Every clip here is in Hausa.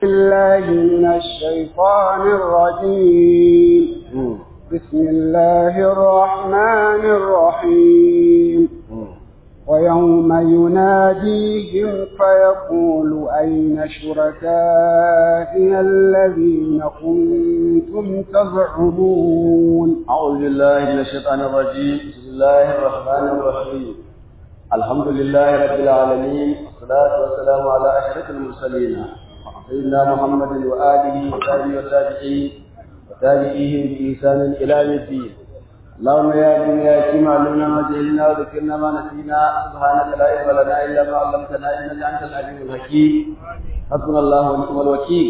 الله من الشيطان الرجيم بسم الله الرحمن الرحيم ويوم يناديهم فيقول أين شركائنا الذين كنتم تزعمون أعوذ بالله من الشيطان الرجيم بسم الله الرحمن الرحيم الحمد لله رب العالمين والصلاة والسلام على أشرف المرسلين سيدنا محمد وآله وصحبه وتابعين وتابعيهم بإحسان إلى يوم الدين اللهم يا دنيا كما علمنا ما جهلنا وذكرنا ما نسينا سبحانك لا علم لنا إلا ما علمتنا إنك أنت العليم الحكيم حسبنا الله ونعم الوكيل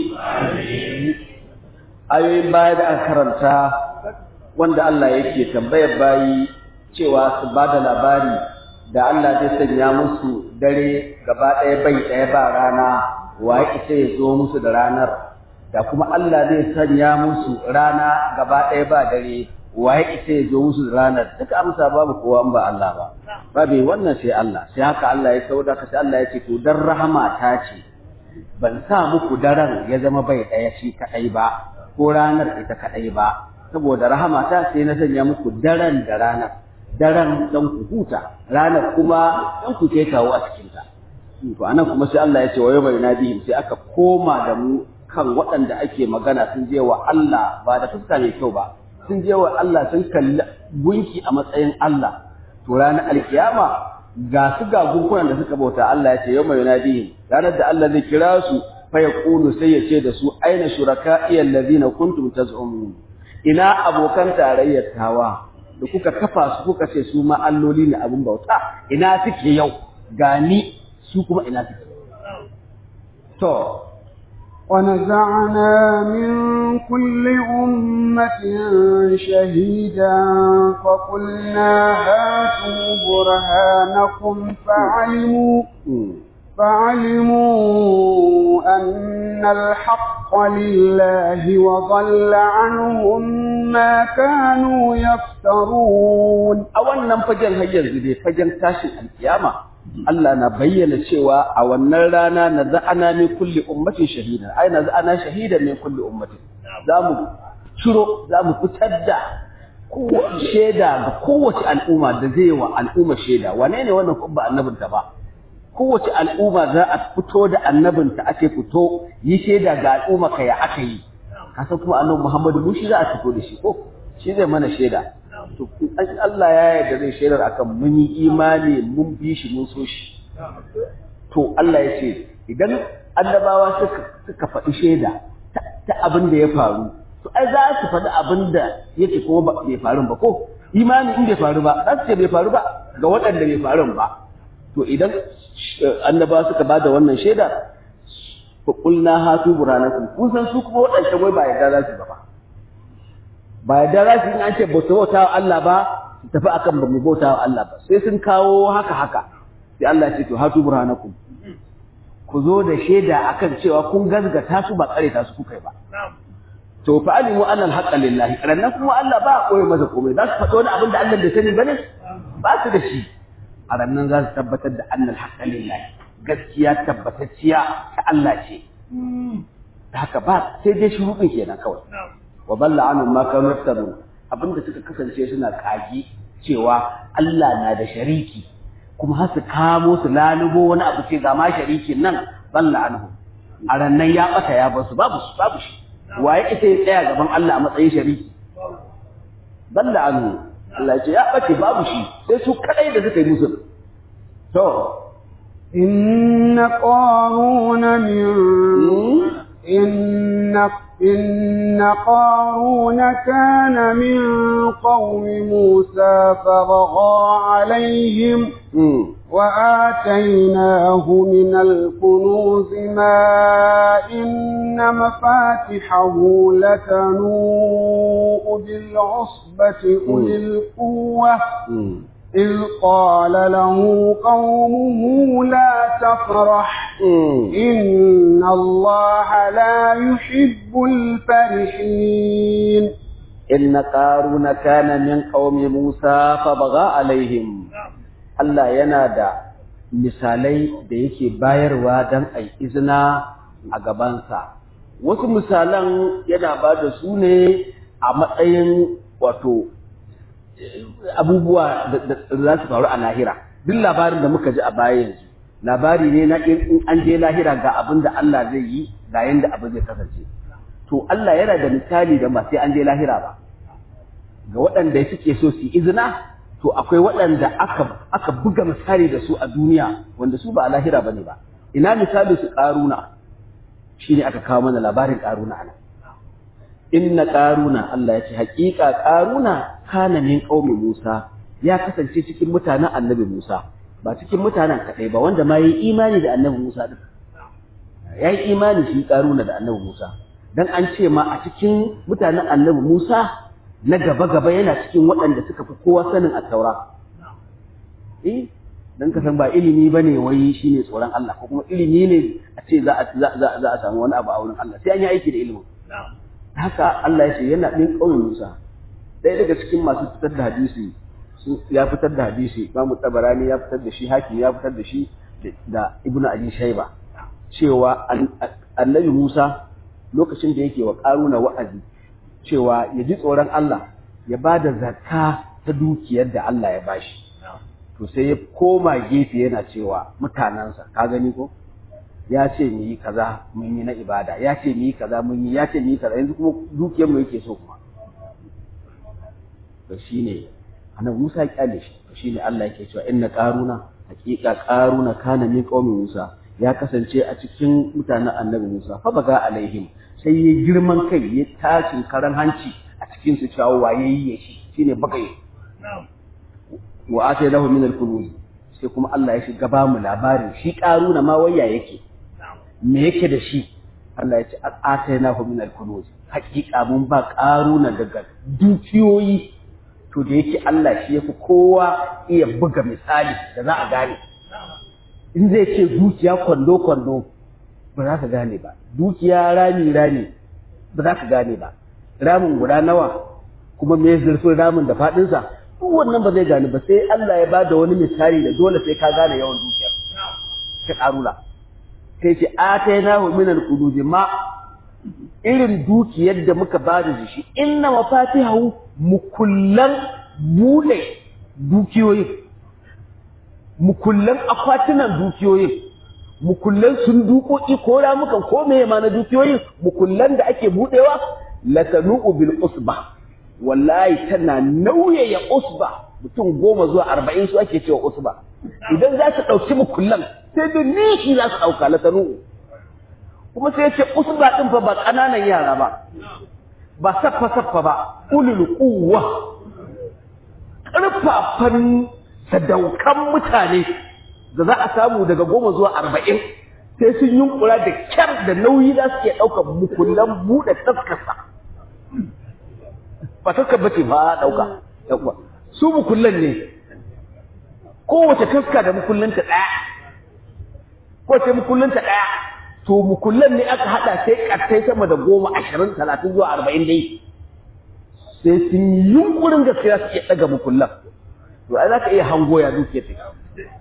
ayoyin baya da aka karanta wanda Allah yake tambayar bayi cewa su ba da labari da Allah zai sanya musu dare gaba ɗaya bai ɗaya ba rana waye isa ya zo musu da ranar da kuma Allah zai sanya musu rana gaba ɗaya ba dare waye isa ya zo musu da ranar duka amsa babu kowa ba Allah ba babu wannan sai Allah sai haka Allah ya sauda ka sai Allah ya ce to dan rahama ta ce ban sa muku daren ya zama bai ɗaya shi kaɗai ba ko ranar ita kaɗai ba saboda rahama ta sai na sanya muku daren da ranar daren dan ku huta ranar kuma dan ku kai kawo a cikin ta to anan kuma sai Allah ya ce wa yawma yunadihim sai aka koma da mu kan waɗanda ake magana sun je wa Allah ba da fuska mai kyau ba sun je wa Allah sun kalli gunki a matsayin Allah to ranar alkiyama ga su ga gunkunan da suka bauta Allah ya ce yawma yunadihim ranar da Allah zai kira su fa yaqulu sai ya ce da su aina shuraka'i allazina kuntum taz'umun ina abokan tarayyar tawa da kuka kafa su kuka ce su ma alloli ne abin bauta ina suke yau gani su kuma ina suke to ونزعنا من كل أمة شهيدا فقلنا هاتوا برهانكم فعلموا فعلموا أن الحق لله وضل عنهم ما كانوا يفترون أولا فجن هيا زدي فجن تاشي القيامة Allah na bayyana cewa a wannan rana na za'ana min kulli ummatin shahida ai na za'ana shahida min kulli ummatin zamu ciro zamu fitar da kowace shaida ga kowace al'umma da zai wa al'umma shaida wane ne wannan kubba annabinta ba kowace al'umma za a fito da annabinta ake fito yi shaida ga al'umma ka ya aka yi kasan kuma annabi Muhammadu mu shi za a fito da shi ko shi zai mana shaida to an Allah ya yarda zai shaidar akan mun yi imani mun bi shi mun so shi to Allah ya ce idan annabawa suka suka faɗi shaida ta abin da ya faru to ai za su faɗi abin da yake kuma bai faru ba ko imani in bai faru ba za su ce bai faru ba ga waɗanda bai faru ba to idan annaba suka bada wannan shaida fa qulna hatu burhanakum kun san su kuma wadannan wai ba yadda za su ba ba yadda za su in an ce bauta bauta wa Allah ba su tafi akan ba mu bauta wa Allah ba sai sun kawo haka haka sai Allah ya ce to hatu burhanakum ku zo da shaida akan cewa kun gazgata su ba kare ta su kuka ba to fa alimu anna al-haqqa lillahi rannan kuma Allah ba koyi masa komai za su faɗo wani abin da Allah bai sani bane ba su da shi a rannan za su tabbatar da annal haƙƙa lillahi gaskiya tabbatacciya ta Allah ce da haka ba sai dai shuruɗin kenan kawai wa balla anhum ma kanu yaftarun abinda suka kasance suna kagi cewa Allah na da shariki kuma har su kamo su lalubo wani abu ce ga ma sharikin nan balla anhum a rannan ya ɓata ya bar su babu su babu shi waye ita ya tsaya gaban Allah a matsayin shariki balla anhum Allah ce ya ɓace babu shi sai su kadai da suka yi musu to inna qaruna min inna inna qaruna kana min qaumi Musa faragha alaihim وآتيناه من الكنوز ما إن مفاتحه لتنوء بالعصبة أولي القوة إذ قال له قومه لا تفرح إن الله لا يحب الفرحين إن قارون كان من قوم موسى فبغى عليهم Allah yana da misalai da yake bayarwa don a izina a gabansa wasu misalan yana ba da su ne a matsayin wato abubuwa da za su faru a lahira duk labarin da muka ji a baya yanzu labari ne na in an je lahira ga abin da Allah zai yi ga yanda abin zai kasance to Allah yana da misali da ba sai an je lahira ba ga waɗanda suke so su izina to akwai waɗanda aka aka buga misali da su a duniya wanda su ba a lahira bane ba ina misali su ƙaruna shine aka kawo mana labarin ƙaruna anan inna ƙaruna Allah ya ce haƙiƙa ƙaruna kana min qaumi Musa ya kasance cikin mutanen annabi Musa ba cikin mutanen kaɗai ba wanda ma yi imani da annabi Musa din ya yi imani shi ƙaruna da annabi Musa dan an ce ma a cikin mutanen annabi Musa na gaba-gaba yana cikin waɗanda suka fi kowa sanin attaura eh dan ka san ba ilimi bane wai shine tsoron Allah ko kuma ilimi ne a ce za a za a samu wani abu a wurin Allah sai an yi aiki da ilimin haka Allah ya ce yana ɗin ƙauyen Musa ɗaya daga cikin masu fitar da hadisi ya fitar da hadisi Imam Tabarani ya fitar da shi Hakim ya fitar da shi da Ibn Abi Shayba cewa Annabi Musa lokacin da yake wa Karuna wa'azi cewa ya ji tsoron Allah ya ba da zakka ta dukiyar da Allah ya bashi to sai ya koma gefe yana cewa mutanensa ka gani ko ya ce mu yi kaza mun yi na ibada ya ce mu yi kaza mun yi ya ce mu yi kaza yanzu kuma dukiyar mu yake so kuma to shine annabi Musa ya kyale shi to shine Allah yake cewa inna qaruna haqiqa qaruna kana min qaumi Musa ya kasance a cikin mutanen annabi Musa fa baga alaihim sai ya girman kai ya tashi karan hanci a cikin su cewa waye yi shi shine bagaye wa ataynahu min al-kunuz sai kuma Allah ya shiga ba mu labarin shi qaruna ma waya yake me yake da shi Allah ya ce atainahu min al-kunuz hakika mun ba qaruna daga dukiyoyi to da yake Allah shi yafi kowa iya buga misali da za a gane in zai ce dukiya kwando kwando ba za ka gane ba dukiya rami rami ba za ka gane ba ramin guda nawa kuma me zurfin ramin da fadinsa duk wannan ba zai gane ba sai Allah ya bada wani misali da dole sai ka gane yawan dukiyar ka karula sai ce atainahu min al-qudud ma irin dukiyar da muka bada da shi inna mafatihahu mukullan bude dukiyoyin mukullan akwatunan dukiyoyin mukullan sundukoki ko ramukan ko meye ma na dukiyoyin mukullan da ake budewa latanu'u bil usba wallahi tana nauyaya usba mutum goma zuwa arba'in su ake cewa usba idan za su ɗauki mukullan sai da nishi za su ɗauka latanu kuma sai ce usba ɗin fa ba ƙananan yara ba ba saffa saffa ba ulul quwwa ƙarfafan sadaukan mutane da za a samu daga goma zuwa arba'in sai sun yunkura da kyar da nauyi za su iya ɗaukar mukullan buɗe taskarsa ba taskar ba ce ba a ɗauka su mukullan ne kowace taska da mukullanta ɗaya kowace mukullanta ɗaya to mukullan ne aka haɗa sai ƙartai sama da goma ashirin talatin zuwa arba'in dai sai sun yi yunkurin gaskiya su iya ɗaga mukullan to ai za ka iya hango ya duke ta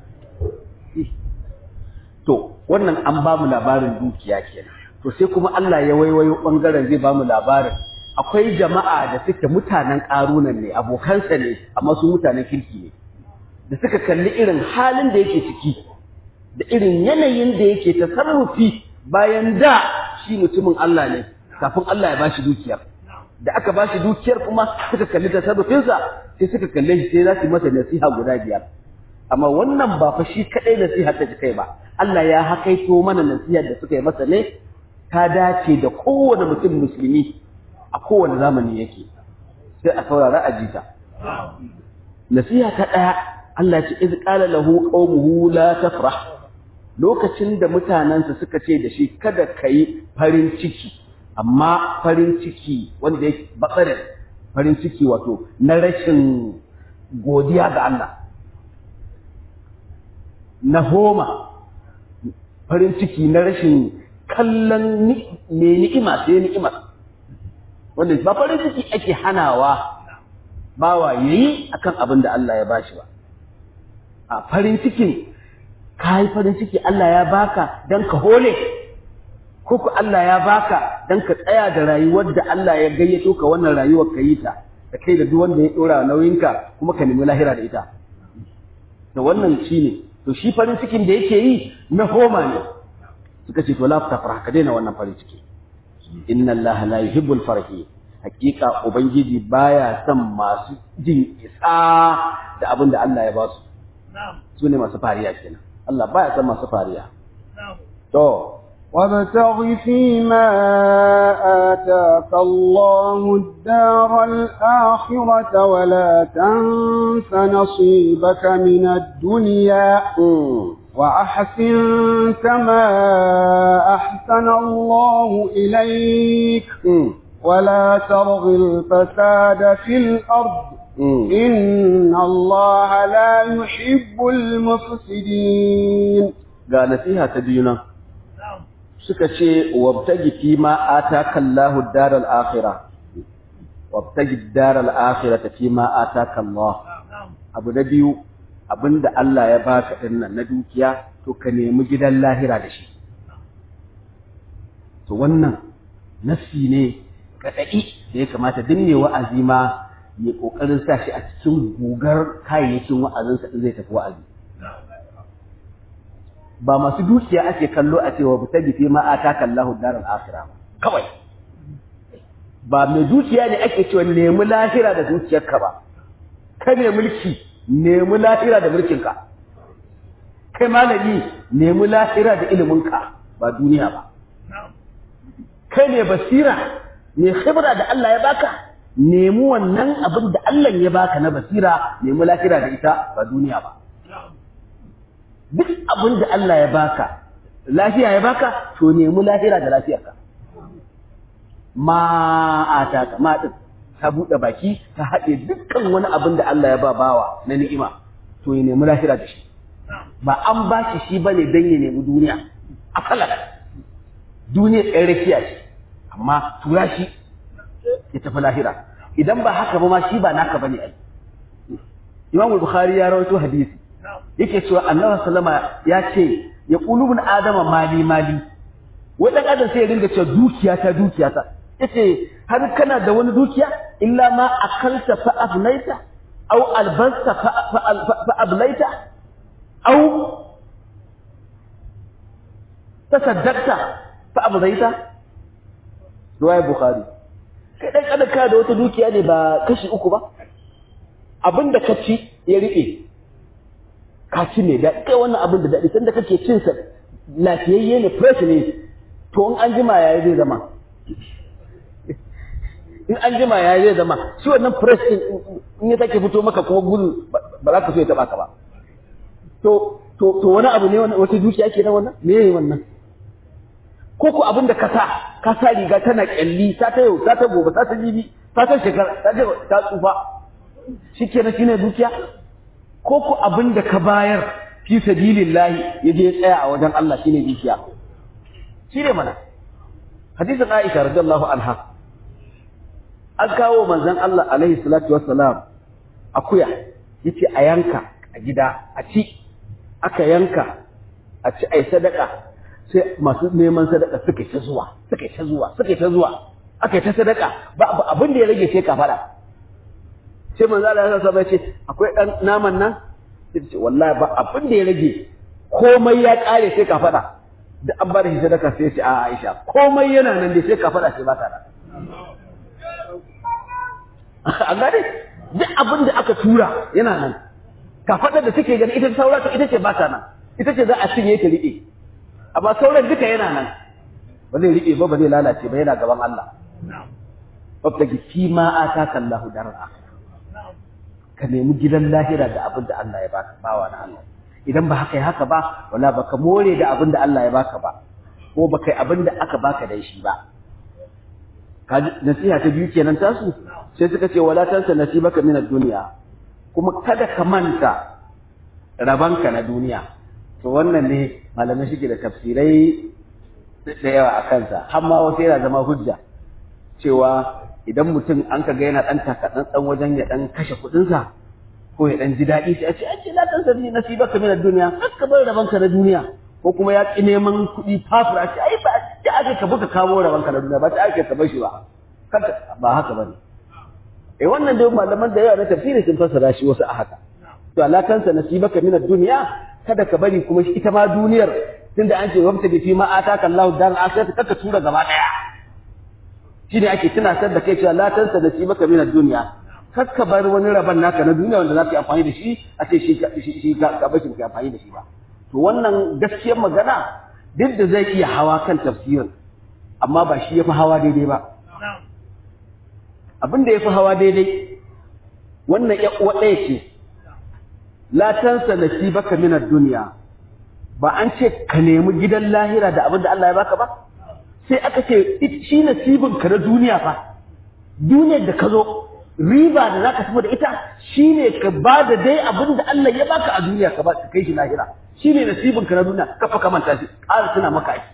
to wannan an ba mu labarin dukiya kenan to sai kuma Allah ya waiwayo ɓangaren zai ba mu labarin akwai jama'a da suke mutanen ƙarunan ne abokansa ne amma su mutanen kirki ne da suka kalli irin halin da yake ciki da irin yanayin da yake tasarrufi bayan da shi mutumin Allah ne kafin Allah ya bashi dukiyar da aka bashi dukiyar kuma suka kalli tasarrufinsa sai suka kalle shi sai za su masa nasiha guda biyar amma wannan ba fa shi kadai nasiha ta kai ba Allah ya hakaito mana nasihar da suka yi masa ne ta dace da kowane mutum musulmi a kowane zamani yake sai a saurara a jita nasiha ta daya Allah ya ce iz qala lahu qaumuhu la tafrah lokacin da mutanansa suka ce da shi kada kai farin ciki amma farin ciki wanda yake batsarin farin ciki wato na rashin godiya ga Allah na homa farin ciki na rashin kallon mai ni'ima sai ni'ima wanda ba farin ciki ake hanawa bawa yayi akan abin da Allah ya bashi ba a farin cikin kai farin ciki Allah ya baka dan ka hole ko ku Allah ya baka dan ka tsaya da rayuwar da Allah ya gayyato ka wannan rayuwar ka yi ta da kai da duk wanda ya dora nauyinka kuma ka nemi lahira da ita da wannan shine to shi farin cikin da yake yi na homa ne suka ce to la tafrah ka daina wannan farin ciki inna allaha la yuhibbul farahi hakika ubangiji baya son masu jin isa da abin da Allah ya ba su su ne masu fariya kenan Allah baya son masu fariya to وابتغ فيما آتاك الله الدار الآخرة ولا تنس نصيبك من الدنيا وأحسن كما أحسن الله إليك ولا ترغ الفساد في الأرض إن الله لا يحب المفسدين ga nasiha ta biyu nan suka ce wabtagi fi ma ataka Allahu daral akhirah wabtagi daral akhirah fi ma ataka Allah abu da biyu abinda Allah ya baka din nan na dukiya to ka nemi gidan lahira da shi to wannan nasi ne kadai da ya kamata dinne wa'azi ma ya kokarin sa shi a cikin gugar kayayyakin wa'azinsa in zai tafi wa'azi ba masu dukiya ake kallo a cewa bu tabi fi ma ataka Allahu daral akhirah kawai ba mai dukiya ne ake cewa nemi lahira da dukiyarka ba ka ne mulki nemi lahira da mulkinka kai malami nemi lahira da iliminka ba duniya ba kai ne basira ne khibra da Allah ya baka nemi wannan abin da Allah ya baka na basira nemi lahira da ita ba duniya ba duk abin da Allah ya baka lafiya ya baka to nemi lahira da lafiyarka ma ataka ma din ta bude baki ta haɗe dukkan wani abin da Allah ya ba bawa na ni'ima to ya nemi lahira da shi ba an ba shi shi bane dan ya nemi duniya akala duniya ɗan rakiya ce amma tura shi ya tafi lahira idan ba haka ba ma shi ba naka bane ai Imam Bukhari ya rawaito hadisi yake cewa annabi sallama ya ce ya qulubun adama mali mali wai dan adam sai ya dinga cewa dukiya ta dukiya ta yace har kana da wani dukiya illa ma akalta fa afnaita aw albasta fa ablaita aw tasaddaqta fa ablaita riwaya bukhari kai dan kada ka da wata dukiya ne ba kashi uku ba abinda ka ci ya rike ka ci ne da kai wannan abin da daɗi sanda kake cin sa lafiyayye ne fresh ne to in an jima yayi zai zama in an jima yayi zai zama shi wannan fresh din in ya take fito maka kuma gudu ba za ka so ya taba ka ba to to to wani abu ne wata dukiya ke nan wannan me yayi wannan ko ko abin da ka sa ka sa riga tana kyalli ta ta yau ta ta gobe ta ta jibi ta ta shekara ta ta tsufa shikenan shine dukiya ko ku abin da ka bayar fi sabilillahi ya je tsaya a wajen Allah shine dukiya shine mana hadisin Aisha radiyallahu anha an kawo manzon Allah alaihi salatu wassalam akuya yace a yanka a gida a ci aka yanka a ci ai sadaka sai masu neman sadaka suka ta zuwa suka ta zuwa suka ta zuwa aka ta sadaka ba abin da ya rage sai ka fada sai manzo Allah ya sa ce akwai dan naman nan sai ce wallahi ba abin da ya rage komai ya kare sai ka fada da an bada shi sadaka sai ce a Aisha komai yana nan dai sai ka fada sai ba ta nan an gane duk abin da aka tura yana nan ka fada da take gani ita saura ita ce ba ta nan ita ce za a cinye ta rike amma sauran duka yana nan ba zai rike ba ba zai lalace ba yana gaban Allah wabtagi fi ma ataka Allahu darar akhirah ka nemi gidan lahira da abin da Allah ya baka bawa na Allah idan ba haka ya haka ba wala baka more da abin da Allah ya baka ba ko baka yi abin da aka baka da shi ba kaji nasiha ta biyu kenan tasu sai suka ce wala tansa nasibaka min ad-dunya kuma kada ka manta rabanka na duniya to wannan ne malamai suke da tafsirai da yawa a kansa har ma wasu yana zama hujja cewa idan mutum an ka ga yana ɗan takatsantsan wajen ya ɗan kashe kuɗinsa ko ya ɗan ji daɗi sai a ce ake la ɗan sani nasiba ka mina duniya har ka bar rabanka na duniya ko kuma ya ƙi neman kuɗi fafura ce ai ba da ake ka buka kamo rawan ka na duniya ba ta ake ka bashi ba kanka ba haka bane eh wannan dai malaman da yawa na tafsiri sun fassara shi wasu a haka to ala kansa nasibaka min ad-dunya kada ka bari kuma ita ma duniyar tunda an ce wabta bi fi ma ataka Allahu dan akhirata kaka tura gaba daya shine ake tunatar da kai cewa la tansa nasibaka min ad-dunya kakka bar wani rabon naka na duniya wanda za ka yi amfani da shi a ce shi shi ka bashi ka amfani da shi ba to wannan gaskiyar magana duk da zai iya hawa kan tafsirin amma ba shi yafi hawa daidai ba abin da yafi hawa daidai wannan ya uwa ɗaya ce la tansa nasibaka min ad-dunya ba an ce ka nemi gidan lahira da abin da Allah ya baka ba sai aka ce shi nasibin ka na duniya fa duniyar da ka zo riba da zaka tafi da ita shine ka ba da dai abin da Allah ya baka a duniya ka ba ka kai shi lahira shine nasibin ka na duniya ka fa manta shi ƙara tuna maka aiki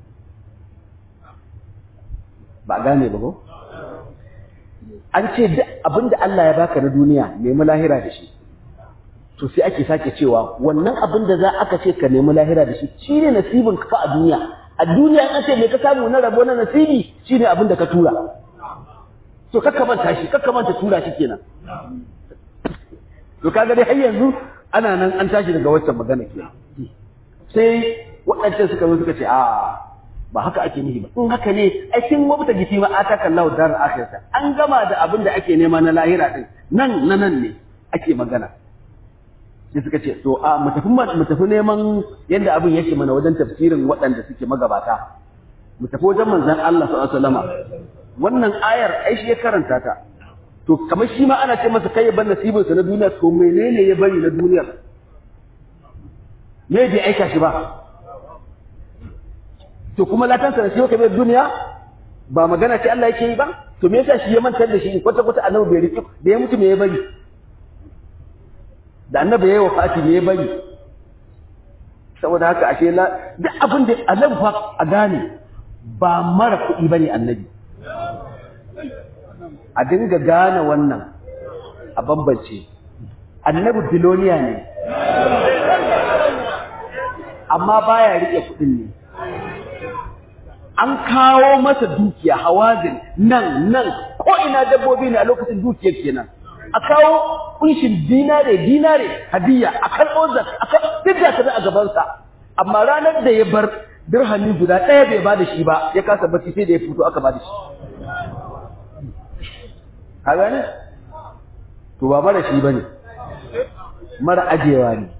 ba gane ba ko an ce duk abin da Allah ya baka na duniya nemi lahira da shi to sai ake sake cewa wannan abin da za aka ce ka nemi lahira da shi shine nasibin ka fa a duniya a duniya an ce me ka samu na rabo na nasibi shine abin da ka tura to kakka manta shi kakka manta tura shi kenan to kaga dai har yanzu ana nan an tashi daga waccan magana ke sai waɗancan suka zo suka ce a ba haka ake nihi ba in haka ne ai kin wabta gifi ma ataka Allahu dar akhirata an gama da abin da ake nema na lahira din nan na nan ne ake magana sai suka ce to a mu tafi mu tafi neman yadda abin yake mana wajen tafsirin waɗanda suke magabata mu tafi wajen manzon Allah sallallahu alaihi wasallama wannan ayar ai shi ya karanta ta to kamar shi ma ana ce masa kai ya bar nasibin sa na duniya to menene ya bari na duniyar me bai aika shi ba to kuma latan sa nasiba kai duniya ba magana ce Allah yake yi ba to me yasa shi ya mantar da shi kwata kwata annabi bai riki da ya mutu me ya bari da annabi yayi wafati me ya bari saboda haka ashe la duk abin da annabi fa a gane ba mara kuɗi bane annabi a dinga gane wannan a bambance annabi biloniya ne amma baya rike kudin ne an kawo masa dukiya hawazin nan nan ko ina dabbobi ne a lokacin dukiyar kenan a kawo kunshin dinare dinare hadiya a karɓo zak a kan duk da a gabansa amma ranar da ya bar dirhami guda ɗaya bai ba da shi ba ya kasa bacci sai da ya fito aka ba da shi ka gane to ba mara shi bane mara ajewa ne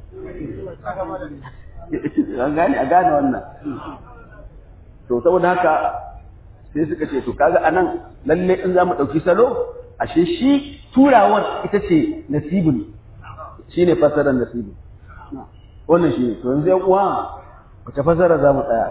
an gane a gane wannan to saboda haka sai suka ce to kaga anan lalle in za mu ɗauki salo ashe shi turawar ita ce nasibin shi ne fasarar nasibin wannan shi ne to yanzu yan uwa wace fasara za mu tsaya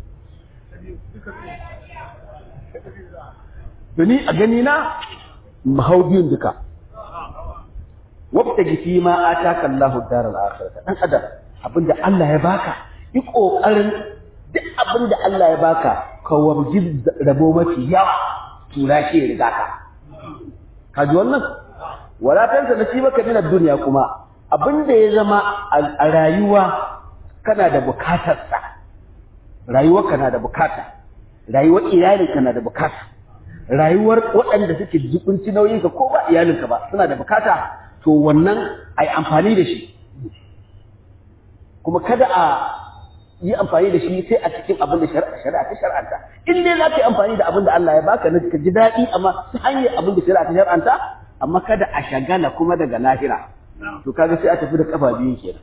Dani a gani na mahau biyun duka wabta gifi ma ataka Allahu daral akhirah dan adam abinda Allah ya baka yi kokarin duk abinda Allah ya baka ka warji rabo mafi yawa tura shi ya riga ka kaji wannan wala tansa nasibaka min ad-dunya kuma abinda ya zama a rayuwa kana da bukatar sa rayuwar kana da bukata rayuwar iyalin kana da bukata rayuwar waɗanda suke jikunci nauyinka ko ba iyalinka ba suna da bukata to wannan ai amfani da shi kuma kada a yi amfani da shi sai a cikin abin da shari'a ta shar'anta in dai za ka yi amfani da abin da Allah ya baka na ka ji daɗi amma ta hanyar abin da shari'a ta shar'anta amma kada a shagala kuma daga lahira to kaga sai a tafi da kafa biyun kenan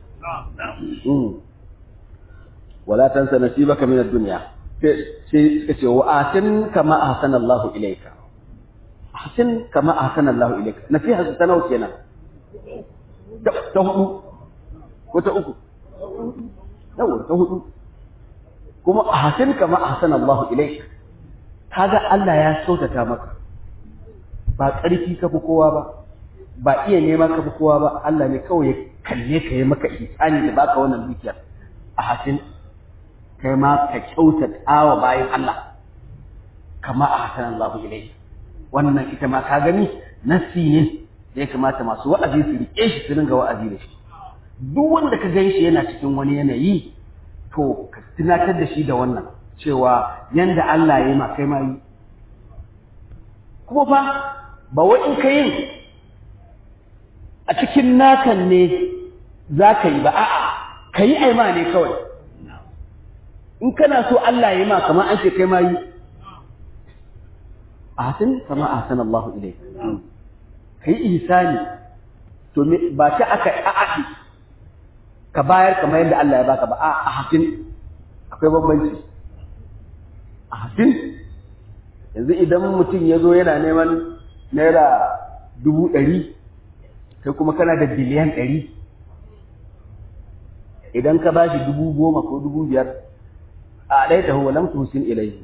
wala tansa nasibaka min ad-dunya sai suka ce wa atin kama ahsana Allahu ilayka ahsin kama ahsana Allahu ilayka nasiha ta nawa kenan ta hudu ko ta uku yawa ta hudu kuma ahsin kama ahsana Allahu ilayka kaga Allah ya sautata maka ba ƙarfi ka fi kowa ba ba iya nema ka fi kowa ba Allah ne kawai ya kalle ka yi maka ihsani da baka wannan dukiyar ahsin kai ma ka kyautata wa bayan Allah kama a hasan Allah ilai wannan ita ma ka gani nasi ne da ya kamata masu wa'azi su rike shi su ringa wa'azi da shi duk wanda ka gan shi yana cikin wani yanayi to ka tunatar da shi da wannan cewa yanda Allah ya yi ma kai ma yi kuma fa ba wai in ka yin a cikin nakan ne za ka yi ba a'a ka yi aima ne kawai in kana so Allah ya yi ma kamar an ce kai ma yi ahsin kama ahsana Allahu ilayk kai ihsani to me ba ta aka a'adi ka bayar kamar yadda Allah ya baka ba a ahsin akwai bambanci ahsin yanzu idan mutum ya zo yana neman naira dubu ɗari kai kuma kana da biliyan ɗari idan ka ba shi dubu goma ko dubu biyar a ɗaya ta huwa lam tusin ilaihi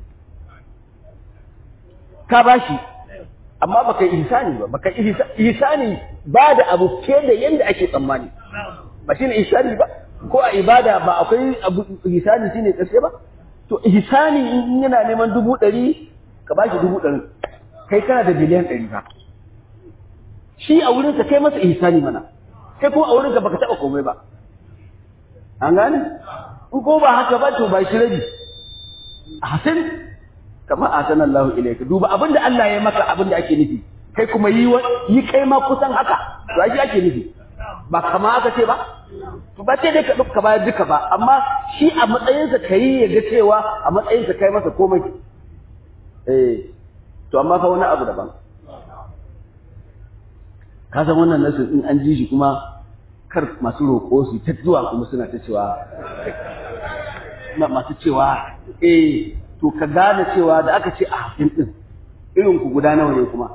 ka ba shi amma baka yi ihsani ba baka ihsani ba da abu ke da yanda ake tsammani ba shine ihsani ba ko a ibada ba akwai abu ihsani shine karshe ba to ihsani in yana neman dubu ɗari ka ba shi dubu ɗari kai kana da biliyan ɗari ba shi a wurinka kai masa ihsani mana kai kuma a wurinka baka taɓa komai ba an gane in ko ba haka ba to ba shi rabi hasan kama atana Allah ilayka duba abinda Allah ya maka abinda ake nufi kai kuma yi yi kai ma kusan haka to ai ake nufi ba kama aka ce ba to ba ce dai ka duka bayar duka ba amma shi a matsayinsa kai ya ga cewa a matsayinsa kai masa komai eh to amma fa wani abu daban ka san wannan nasu in an ji shi kuma kar masu roƙo su ta zuwa kuma suna ta cewa masu cewa eh to ka gane cewa da aka ce a hafin din irin ku guda nawa ne kuma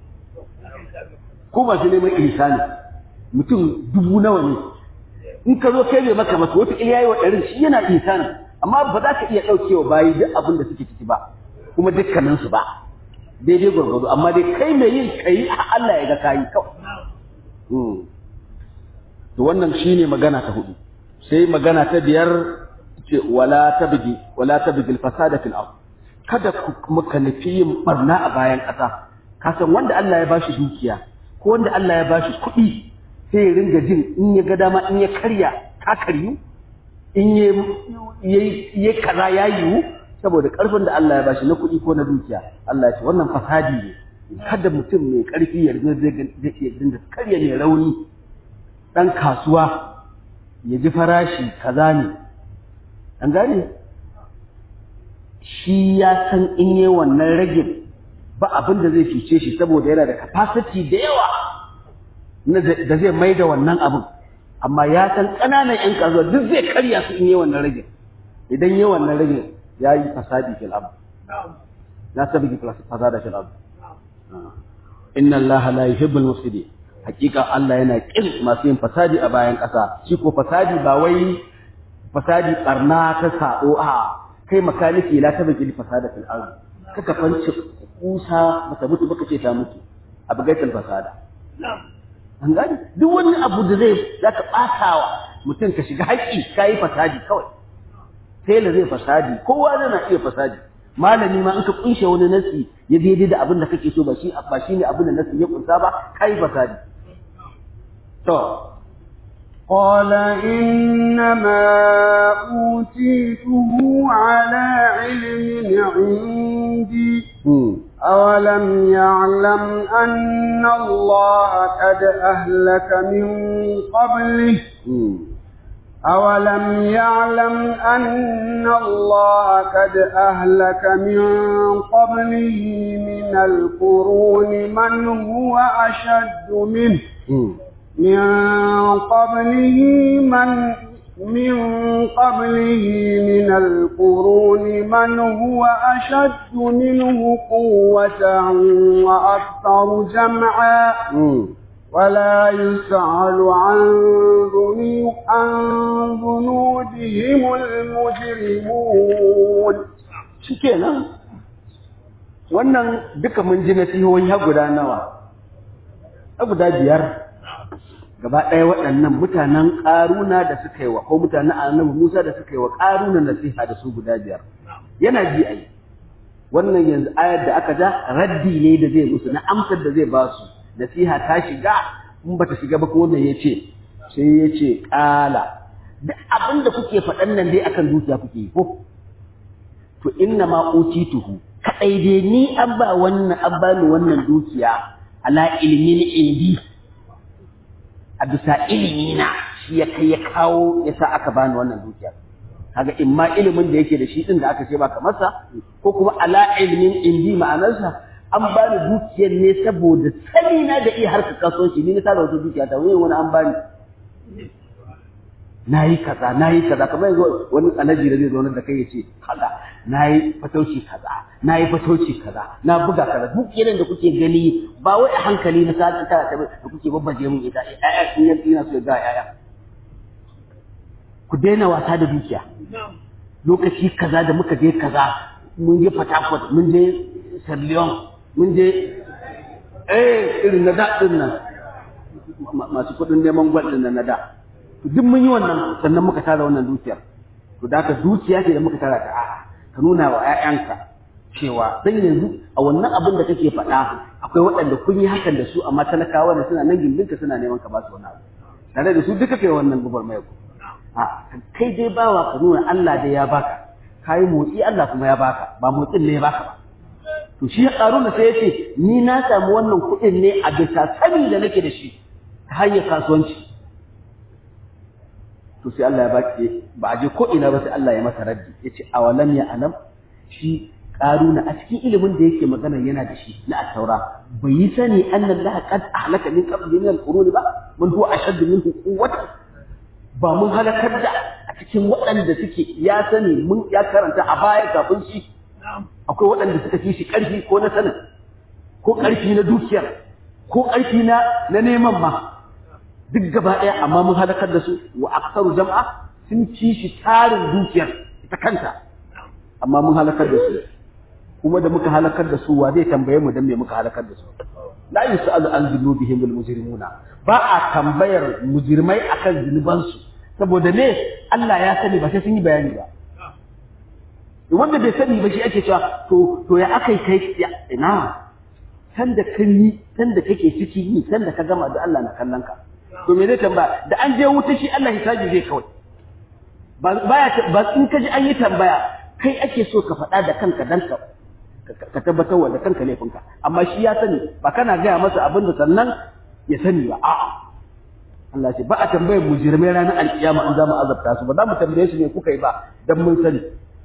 ko masu neman ihsani mutum dubu nawa ne in ka zo kai bai maka masa wata iya yi wa ɗarin shi yana ihsani amma ba za ka iya ɗaukewa bayi duk abin da suke ciki ba kuma dukkaninsu ba daidai gwargwado amma dai kai mai yin kai a Allah ya ga kayi kawai to wannan shine magana ta hudu sai magana ta biyar ce wala tabgi wala tabgi al-fasada fil ard kada ku muka nufi yin barna a bayan ƙasa ka san wanda Allah ya bashi dukiya ko wanda Allah ya bashi kuɗi sai ya ringa jin in ya ga dama in ya karya ka karyu in ya ya kaza ya yiwu saboda ƙarfin da Allah ya bashi na kuɗi ko na dukiya Allah ya ce wannan fasadi ne kada mutum mai ƙarfi ya zai dinga karya mai rauni ɗan kasuwa ya ji farashi kaza ne an gane shi ya san in yi wannan rage ba abin da zai fice shi saboda yana da capacity da yawa da zai mai da wannan abin amma ya san ƙananan 'yan kasuwa duk zai karya su in yi wannan rage idan yi wannan rage ya yi fasadi fil abu ya sabi fasada fil abu inna allaha la yuhibbul mufsidin hakika Allah yana kin masu yin fasadi a bayan ƙasa shi ko fasadi ba wai fasadi barna ta sado a kai makaniki la ta bigi fasada fil ard kaka fanci kusa baka mutu baka ce ta mutu abu gaital fasada an gani duk wani abu da zai zaka batawa mutum ka shiga haƙi kai fasadi kawai sai la zai fasadi kowa zai na iya fasadi malami ma in ka kunshe wani nasi ya daidai da abin da kake so ba shi ba shine abin da nasi ya kunsa ba kai fasadi to قال إنما أوتيته على علم عندي أولم يعلم أن الله قد أهلك من قبله أولم يعلم أن الله قد أهلك من قبله من القرون من هو أشد منه من قبله من من قبله من القرون من هو أشد منه قوة وأكثر جمعا ولا يسأل عن ذنوب عن ذنوبهم المجرمون shikenan wannan duka mun ji nasihohi har guda nawa har guda biyar gaba ɗaya waɗannan mutanen ƙaruna da suka yi wa ko mutanen annabi Musa da suka yi wa ƙaruna nasiha da su guda biyar yana ji ai wannan yanzu ayar da aka ja raddi ne da zai musu na amsar da zai ba su nasiha ta shiga in bata shiga ba ko wannan ya ce sai ya ce ƙala duk abin da kuke faɗan nan dai akan dukiya kuke yi ko to inna ma utituhu kadai dai ni an ba wannan an ba ni wannan dukiya ala ilmin indi a bisa ilimi na shi ya kai ya kawo ya sa aka bani wannan dukiya kaga in ma ilimin da yake da shi din da aka ce baka masa ko kuma ala ilmin indi ma'anarsa an bani dukiyar ne saboda sani na da iya harkar kasuwanci ni na tara wata dukiya ta wani wani an bani na yi kaza na yi kaza kamar yanzu wani alaji da zai zaune da kai ya ce kaza na yi fatauci kaza na yi fatauci kaza na buga kaza duk irin da kuke gani ba wai a hankali na sa ta ta da kuke babbaje mun ita ƴaƴa in yanzu ina so ya ga ƴaƴa ku daina wasa da dukiya lokaci kaza da muka je kaza mun je Port mun je Sierra Leone mun je eh irin na da din nan masu kuɗin neman gwal din nan na da duk mun yi wannan sannan muka tara wannan dukiyar to da ka dukiya ce da muka tara ta a'a ka nuna wa ƴaƴanka cewa dan yanzu a wannan abin da kake faɗa akwai waɗanda kun yi hakan da su amma talakawa da suna nan gindinka suna neman ka ba su wani abu tare da su duka kai wannan gubar mai ku a kai dai bawa ka nuna Allah dai ya baka kai motsi Allah kuma ya baka ba motsin ne ya baka ba to shi Haruna sai ya ce ni na samu wannan kuɗin ne a bisa sani da nake da shi ta hanyar kasuwanci to sai Allah ya baki ba a je ko ina ba sai Allah ya masa raddi yace awalam ya alam shi karuna a cikin ilimin da yake magana yana da shi na at-taura bai yi sani anna Allah qad ahlaka min qabli min al-qurun ba mun huwa ashaddu minhu quwwatan ba mun halakar da a cikin waɗanda suke ya sani mun ya karanta a baya kafin shi akwai waɗanda suka fi shi ƙarfi ko na sanin ko ƙarfi na dukiyar ko ƙarfi na na neman ma duk gaba ɗaya amma mun halakar da su wa aksaru jama'a sun ci shi tarin dukiyar ita kanta amma mun halakar da su kuma da muka halakar da su wa zai tambaye mu dan me muka halakar da su la yusalu an dhunubihim al mujrimuna ba a tambayar mujrimai akan zunubansu saboda me Allah ya sani ba sai sun yi bayani ba wanda bai sani ba shi ake cewa to to ya akai kai ina san da kan yi san da kake ciki yi san da ka gama da Allah na kallon ka to me zai tambaya da an je wuta shi Allah hisabi zai kawai ba baya ba in ka ji an yi tambaya kai ake so ka faɗa da kanka dan ka ka tabbatar wa da kanka laifinka amma shi ya sani ba kana gaya masa abin da sannan ya sani ba a'a Allah ce ba a tambayar mujrimai ranar alkiyama an za mu azabta su ba za mu tambaye su ne kuka yi ba dan mun sani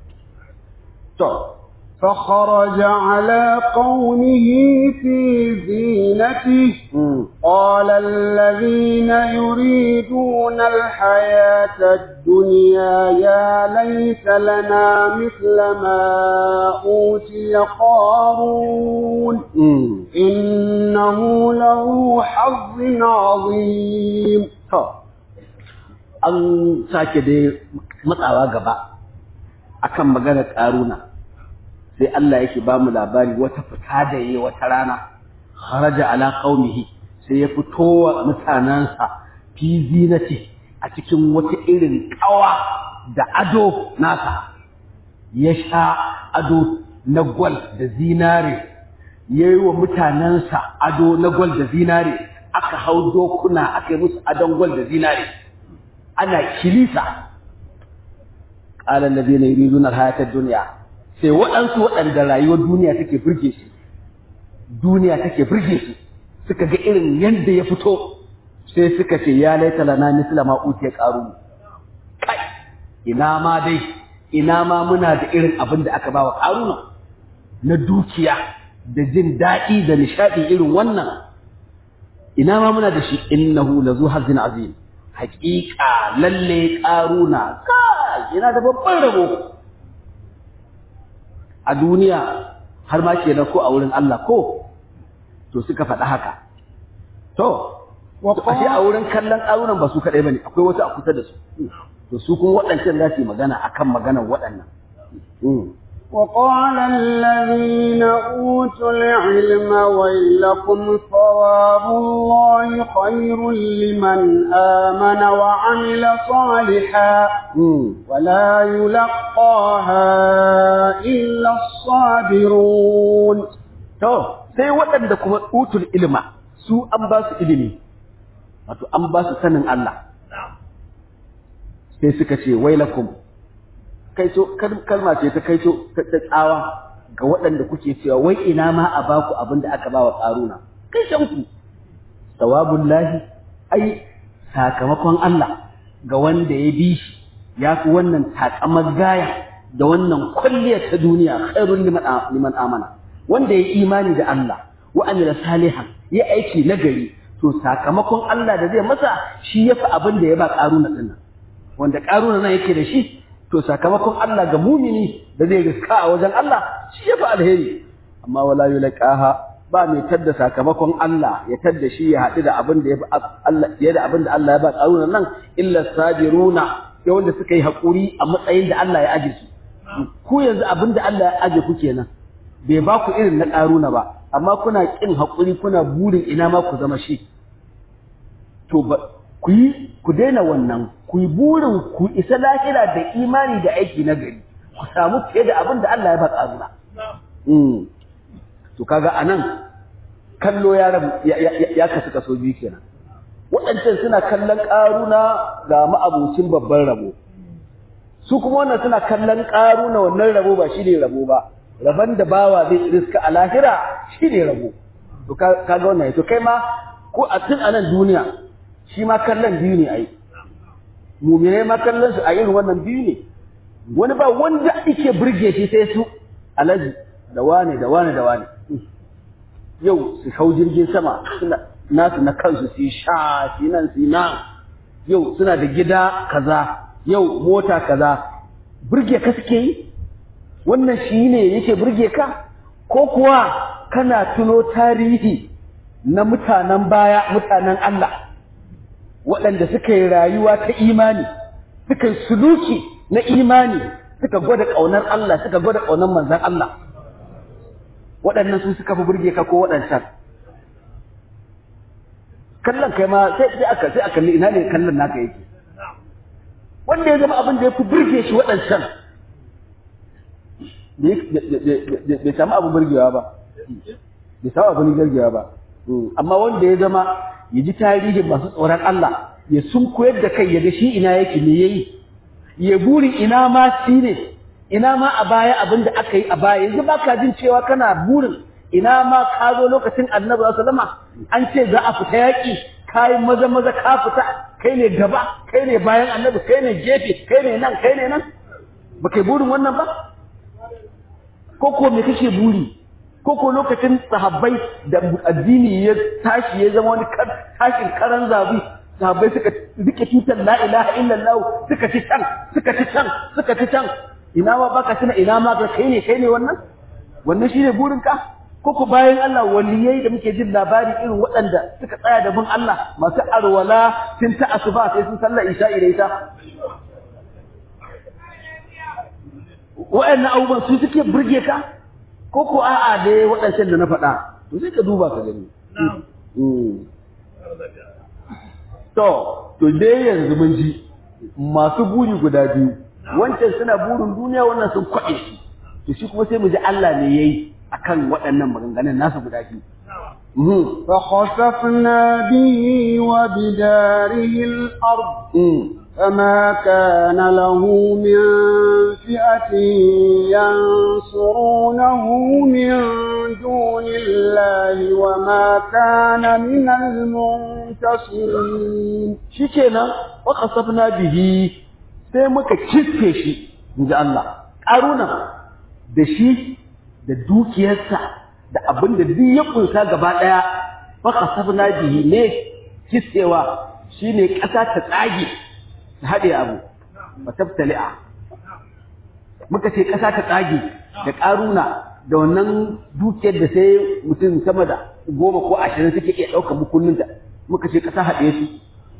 to فخرج على قومه في زينته قال الذين يريدون الحياة الدنيا يا ليت لنا مثل ما أوتي قارون إنه له حظ عظيم an sake dai matsawa gaba akan maganar ƙaruna sai Allah yake ba mu labari wata fita da yi wata rana kharaja ala qaumihi sai ya fito wa mutanansa fi zinati a cikin wata irin kawa da ado nasa ya sha ado na gwal da zinare ya yi wa mutanensa ado na gwal da zinare aka hau dokuna aka yi musu adon gwal da zinare ana kilisa قال الذين يريدون الحياة الدنيا sai waɗansu waɗanda rayuwar duniya take burge su duniya take burge su suka ga irin yadda ya fito sai suka ce ya laita lana misla ma utiya qaru kai ina ma dai ina ma muna da irin abin da aka ba wa qaruna na dukiya da jin daɗi da nishaɗi irin wannan ina ma muna da shi innahu lazu hazin azim haƙiƙa lalle qaruna kai yana da babban rabo a duniya har ma kenan ko a wurin Allah ko to suka faɗa haka to ashe a wurin kallon ƙarunan ba su kaɗai bane akwai wasu a kusa da su to su kuma waɗancan za su yi magana akan maganar waɗannan وقال الذين أوتوا العلم ويلكم ثواب الله خير لمن آمن وعمل صالحا ولا يلقاها إلا الصابرون to sai waɗanda kuma utul ilma su an ba su ilimi wato an ba su sanin Allah sai suka ce wailakum kaito kalma ce ta kaito ta tsawa ga waɗanda kuke cewa wai ina ma a baku abin da aka ba wa ƙaruna kai shanku sawabun lahi ai sakamakon Allah ga wanda ya bi shi ya fi wannan takamar gaya da wannan kwalliya ta duniya khairun liman amana wanda ya imani da Allah wa amila salihan ya aiki nagari to sakamakon Allah da zai masa shi ya fi abin da ya ba ƙaruna ɗin wanda ƙaruna nan yake da shi to sakamakon Allah ga mumini da zai riska a wajen Allah shi ya fi alheri amma wala yulqaha ba mai tadda sakamakon Allah ya tadda shi ya haɗu da abin da ya Allah ya da abin da Allah ya ba ƙaruna nan illa sabiruna ya wanda suka yi haƙuri a matsayin da Allah ya aje su ku yanzu abin da Allah ya aje ku kenan bai ba ku irin na ƙaruna ba amma kuna ƙin haƙuri kuna burin ina ma ku zama shi to ba ku yi ku daina wannan ku yi burin ku isa lahira da imani da aiki na gari ku samu fiye da abin da Allah ya ba ƙaruna to kaga anan kallo ya rabu ya kasu kaso biyu kenan waɗancan suna kallon ƙaruna ga ma'abucin babban rabo su kuma wannan suna kallon ƙaruna wannan rabo ba shi ne rabo ba rabon da bawa zai riska a lahira shi ne rabo to kaga wannan to kai ma ko a tun anan duniya shi ma kallon biyu ne ai muminai ma kallon su a irin wannan biyu ne wani ba wanda ake burge shi sai su alaji da wane da wane da wane yau su hau jirgin sama suna nasu na kansu su sha su nan su nan yau suna da gida kaza yau mota kaza burge ka suke yi wannan shi ne yake burge ka ko kuwa kana tuno tarihi na mutanen baya mutanen Allah waɗanda suka yi rayuwa ta imani suka yi suluki na imani suka gwada ƙaunar Allah suka gwada ƙaunar manzan Allah waɗannan su suka fi burge ka ko waɗancan kallon kai ma sai sai aka sai aka kalli ina ne kallon naka yake wanda ya zama abin da ya fi burge shi waɗancan bai samu abin burgewa ba bai samu abin burgewa ba amma wanda ya zama ya ji tarihin masu tsoron Allah ya sun koyar da kai ya ga shi ina yake me yayi ya buri ina ma shi ne ina ma a baya abin da aka yi a baya yanzu ba ka jin cewa kana burin ina ma ka zo lokacin annabi sallama an ce za a fita yaƙi kai maza maza ka fita kai ne gaba kai ne bayan annabi kai ne gefe kai ne nan kai ne nan ba kai burin wannan ba ko ko me kake buri ko ko lokacin sahabbai da addini ya tashi ya zama wani tashin karan zabi sahabbai suka rike tutar la ilaha illallah suka ci can suka ci can suka ci can ina ma baka tuna ina ma ga kai ne kai ne wannan wannan shine burin ka ko ku bayan Allah waliyai da muke jin labari irin waɗanda suka tsaya da bin Allah masu arwala tun ta asuba sai sun sallar isha'i da ita waɗannan abubuwan su suke burge ka ko ko a'a dai waɗancan da na faɗa to sai ka duba ka gani to to dai yanzu mun ji masu buri guda biyu wancan suna burin duniya wannan sun kwaɗe shi to shi kuma sai mu ji Allah ne yayi akan waɗannan maganganun nasu guda biyu فخسفنا به وبداره الأرض فما كان له من فئة ينصرونه من دون الله وما كان من المنتصرين شكنا وقصفنا به sai muka kife shi inji Allah ƙaruna da shi da dukiyarsa da abin da duk ya kunsa gaba ɗaya faka sabna bihi ne kissewa shine ƙasa ta tsage ta haɗe abu ba tabtali'a muka ce ƙasa ta tsage da ƙaruna da wannan dukiyar da sai mutum sama da goma ko ashirin suke iya ɗaukar bukuninta muka ce ƙasa haɗe su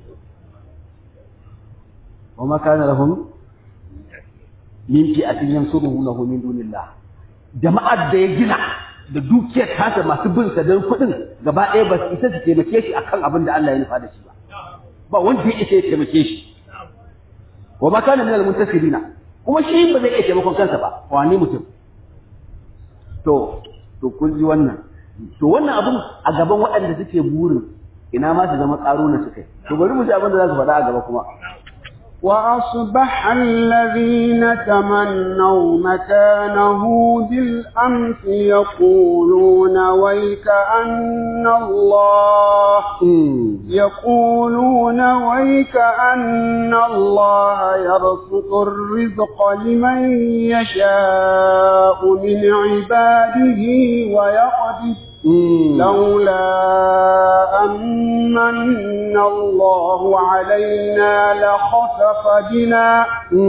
wa ma kana lahum min fi'atin yansuruhu min dunillah jama'ar da ya gina da dukiyar tasa masu bin sa don kuɗin gaba ɗaya ba su isa su taimake shi akan abin da Allah ya nufa da shi ba ba wanda ya isa ya taimake shi wa ma kana min al-muntasirina kuma shi ba zai iya taimakon kansa ba wani mutum to to kun ji wannan to wannan abun a gaban waɗanda suke burin ina ma su zama ƙaro na sukai to bari mu ji abin da za su faɗa a gaba kuma وأصبح الذين تمنوا مكانه بالأمس يقولون ويك أن الله يقولون ويك أن الله يبسط الرزق لمن يشاء من عباده ويقدر لولا أمن الله علينا لخسف بنا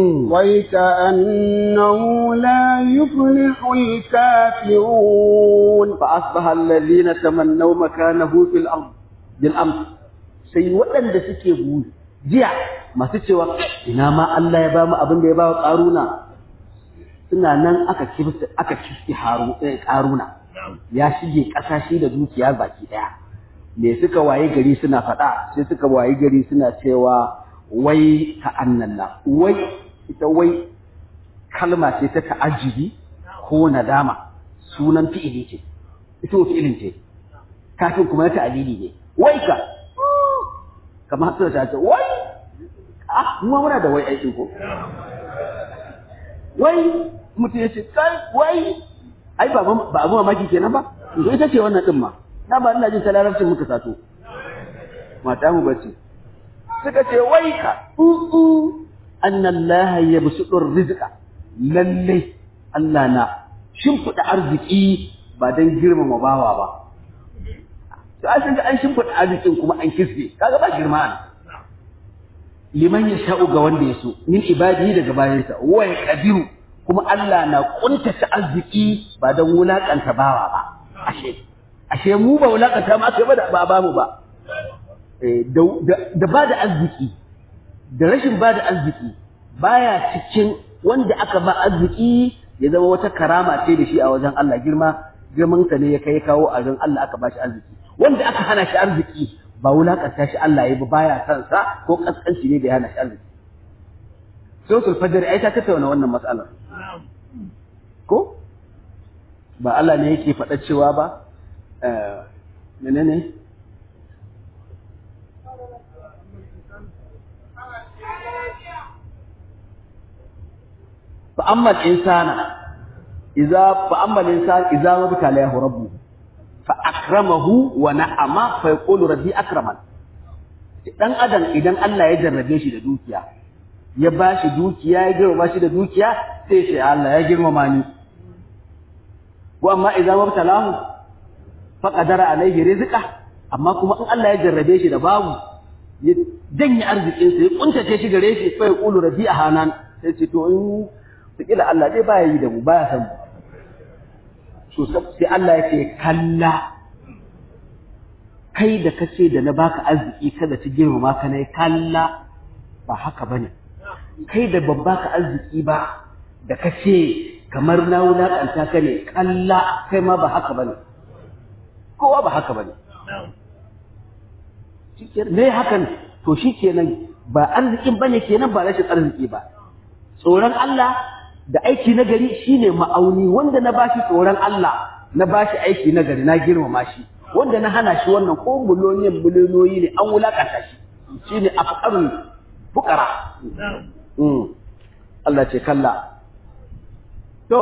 ويكأنه لا يفلح الكافرون فأصبح الذين تمنوا مكانه في الأرض بالأمس sai waɗanda suke buri jiya masu cewa ina ma Allah ya ba mu abin da ya ba wa ƙaruna suna nan aka kifta aka kifti ƙaruna ya shige ƙasa shi da dukiya baki ɗaya me suka waye gari suna faɗa sai suka waye gari suna cewa wai ka annalla wai ita wai kalma ce ta ta'ajibi ko nadama sunan fi'ili ce ita wa fi'ilin ce kafin kuma ta alili ne wai ka kamar hasa ta ce wai ah mu muna da wai aiki ko wai mutum ya ce kai wai ai ba ba abu mamaki kenan ba to ita ce wannan din ma na ba ina jin ta larabcin muka sato mata mu bace suka ce wai ka u anna allaha yabsutur rizqa lalle Allah na shimfida arziki ba dan girmama bawa ba to an ga an shimfida arzikin kuma an kisbe kaga ba girma ne liman ya sha'u ga wanda ya so min ibadihi daga bayansa wa ya qadiru kuma Allah na kuntata arziki ba don wulakanta bawa ba ashe ashe mu ba wulakanta ma kai ba da ba mu ba da ba da arziki da rashin ba da arziki baya cikin wanda aka ba arziki ya zama wata karama ce da shi a wajen Allah girma girman ka ne ya kai kawo a wajen Allah aka ba shi arziki wanda aka hana shi arziki ba wulakanta shi Allah ya ba baya san sa ko kaskanci ne da ya hana shi arziki suratul fajr ai ta tattauna wannan mas'alar ko ba Allah ne yake faɗa cewa ba menene fa amma al-insana idza fa amma al-insan idza mabtala yahu rabbu fa akramahu wa na'ama fa yaqulu rabbi akraman dan adam idan Allah ya jarrabe shi da dukiya ya ba shi dukiya ya girma shi da dukiya sai shi Allah ya girmama ni wa amma idan mabtalahu fa qadara alaihi rizqa amma kuma in Allah ya jarrabe shi da babu ya janye arzikin sa ya kuntace shi gare shi fa ya qulu rabbi ahanan sai ce to in kila Allah dai baya yi da mu baya san so sai Allah ya ce kalla kai da kace da na baka arziki kada ci girmama ka ne kalla ba haka bane kai da ban baka arziki ba da ka ce kamar na wulaƙanta ka ne kalla kai ma ba haka bane kowa ba haka bane me hakan to shi kenan ba arzikin bane kenan ba rashin arziki ba tsoron Allah da aiki na gari shine ma'auni wanda na bashi tsoron Allah na bashi aiki na gari na girmama shi wanda na hana shi wannan ko miloniyan miliyoniyoyi ne an wulaƙanta shi shine afqarul fuqara Allah ce kalla to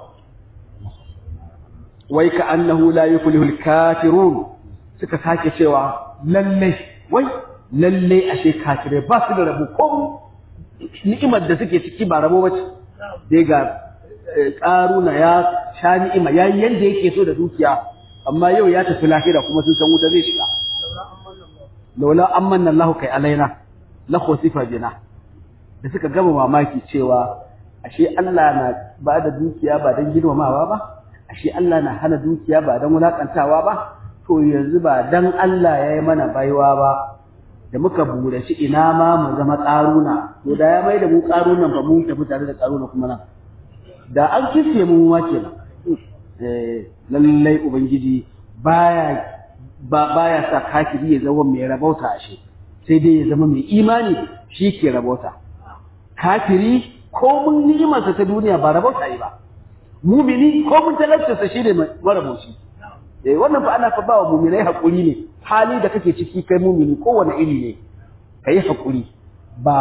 wai ka annahu la yuflihul kafirun suka sake cewa lalle wai lalle ashe kafirai ba su da rabo ko ni'imar da suke ciki ba rabo bace dai ga karuna ya sha ni'ima yayi yanda yake so da dukiya amma yau ya tafi lahira kuma sun san wuta zai shiga laula amanna Allahu kai alaina la khusifa bina da suka gama mamaki cewa ashe Allah na ba da dukiya ba don girmamawa ba ashe Allah na hana dukiya ba don wulakantawa ba to yanzu ba dan Allah ya yi mana baiwa ba da muka burashi ina ma mu zama ƙaruna to da ya mai da mu ƙarunan ba mu tafi tare da ƙaruna kuma nan da an kisse mu ma kenan eh lallai ubangiji baya ba baya sa kafiri ya zama mai rabauta ashe sai dai ya zama mai imani shi ke rabauta kafiri ko mun ni'imarsa ta duniya ba rabauta yi ba mumini ko mun talautarsa shi ne marabauci eh wannan fa ana fa ba wa muminai hakuri ne hali da kake ciki kai mumini kowane iri ne kai hakuri ba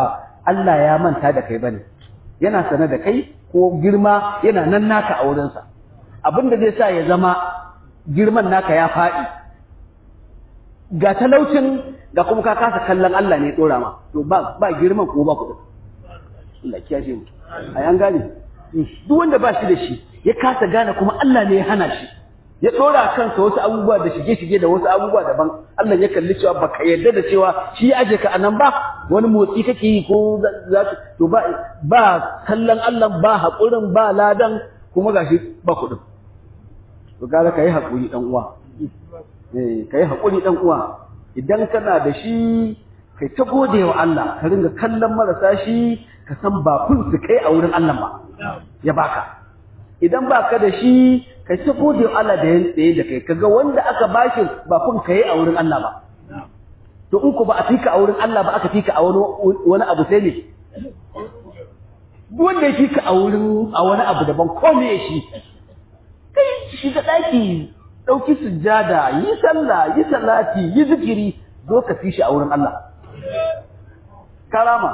Allah ya manta da kai bane yana sane da kai ko girma yana nan naka a wurinsa abin da zai sa ya zama girman naka ya faɗi ga talaucin ga kuma ka kasa kallon Allah ne dora ma to ba ba girman ko ba kuɗin Allah kiyashe mu ai an gane duk wanda ba shi da shi ya kasa gane kuma Allah ne ya hana shi ya dora kansa wasu abubuwa da shige-shige da wasu abubuwa daban Allah ya kalli cewa baka yarda da cewa shi aje ka anan ba wani motsi kake yi ko za to ba ba kallon Allah ba haƙurin ba ladan kuma gashi ba kuɗin to gara kai haƙuri dan uwa eh kai haƙuri dan uwa idan kana da shi kai ta gode wa Allah ka ringa kallon marasa shi ka san ba kun su kai a wurin Allah ba ya baka idan baka da shi kai ta gode wa Allah da ya tsaye da kai kaga wanda aka bashi ba kun kai a wurin Allah ba to in ku ba a fika a wurin Allah ba aka fika a wani wani abu sai ne duk wanda ya fika a wurin a wani abu daban ko me shi kai shiga daki dauki sujjada yi sallah yi salati yi zikiri zo ka fi shi a wurin Allah karama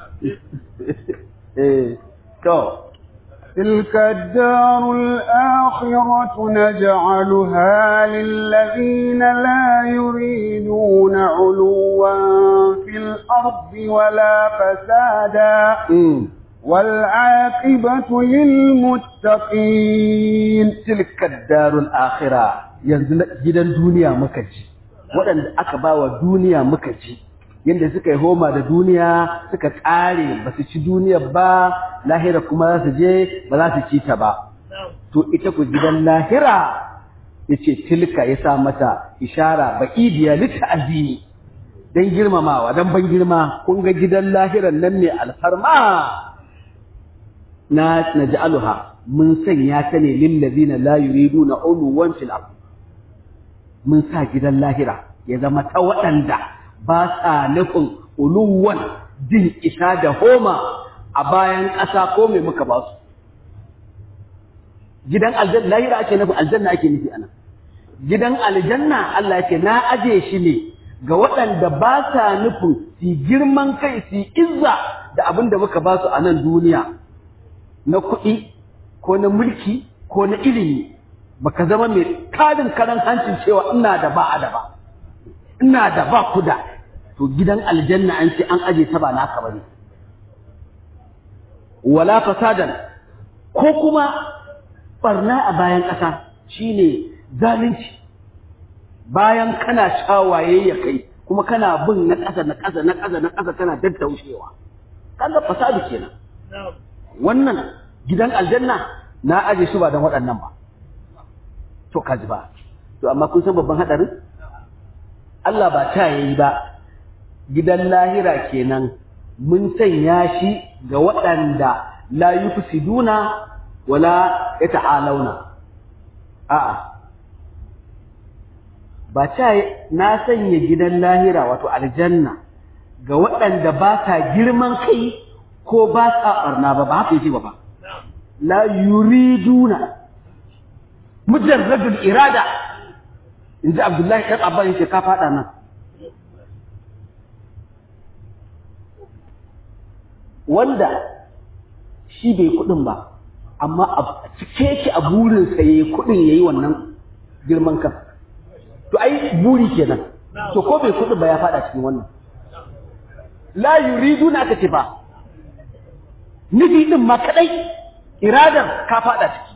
eh to تلك الدار الآخرة نجعلها للذين لا يريدون علوا في الأرض ولا فسادا والعاقبة للمتقين تلك الدار الآخرة ينزل جدا دنيا مكجي وأن أكبا دنيا مكجي yadda suka yi homa da duniya suka ƙare ba su ci duniya ba lahira kuma za su je ba za su ci ta ba to ita ku gidan lahira ya ce tilka ya sa mata ishara ba idiya lita azimi don girmamawa don ban girma kun ga gidan lahiran nan ne alfarma na naj'aluha mun sanya ta ne lillazina la yuriduna uluwan fil ard mun sa gidan lahira ya zama ta waɗanda ba sa nufin uluwan jin isa da homa a bayan ƙasa ko mai muka ba su gidan aljanna lahira ake nufin aljanna ake nufi anan gidan aljanna Allah yake na aje shi ne ga waɗanda ba sa nufin su girman kai su izza da abin da muka ba su a nan duniya na kuɗi ko na mulki ko na ilimi baka zama mai kadin karan hancin cewa ina da ba a da ba ina da ba ku da to gidan aljanna an ce an aje ta ba naka bane wala fasadan ko kuma barna a bayan ƙasa shine zalunci bayan kana shawaye ya kai kuma kana bin na ƙasa na ƙasa na ƙasa na ƙasa kana daddaushewa kaga fasadu kenan wannan gidan aljanna na aje su ba don waɗannan ba to kaji ba to amma kun san babban hadarin Allah ba ta yayi ba gidan lahira kenan mun sanya shi ga waɗanda la yufsiduna wala yata'alawna a'a ba ta na sanya gidan lahira wato aljanna ga waɗanda ba sa girman kai ko ba sa barna ba ba haka yake ba ba la yuriduna mujarradul irada in ji abdullahi ɗan abba yake ka faɗa nan wanda shi bai kuɗin ba amma a cike yake a burinsa ya yi kuɗin ya yi wannan girman kan to ai buri kenan to ko bai kuɗin ba ya faɗa cikin wannan la yuridu na aka ce ba nufi ɗin ma kaɗai iradar ka faɗa ciki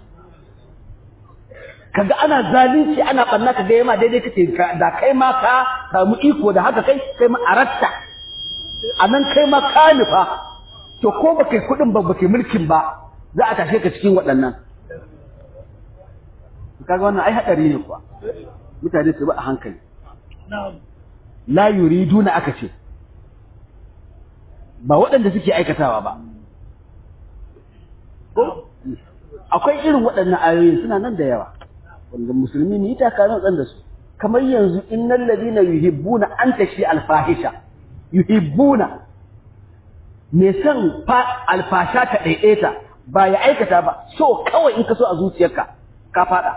kaga ana zalunci ana ɓanna ka ga yama daidai kace da kai ma ka samu iko da haka kai kai ma aratta a nan kai ma ka nufa to ko ba kai kuɗin ba ba kai mulkin ba za a tashe ka cikin waɗannan kaga wannan ai haɗari ne kuwa mutane su ba a hankali la yuriduna aka ce ba waɗanda suke aikatawa ba akwai irin waɗannan ayoyin suna nan da yawa wanda musulmi ne ita kana dan da su kamar yanzu innal ladina yuhibbuna an tashi alfahisha yuhibbuna me san fa alfasha ta daidaita ba ya aikata ba so kawai in ka so a zuciyarka ka fada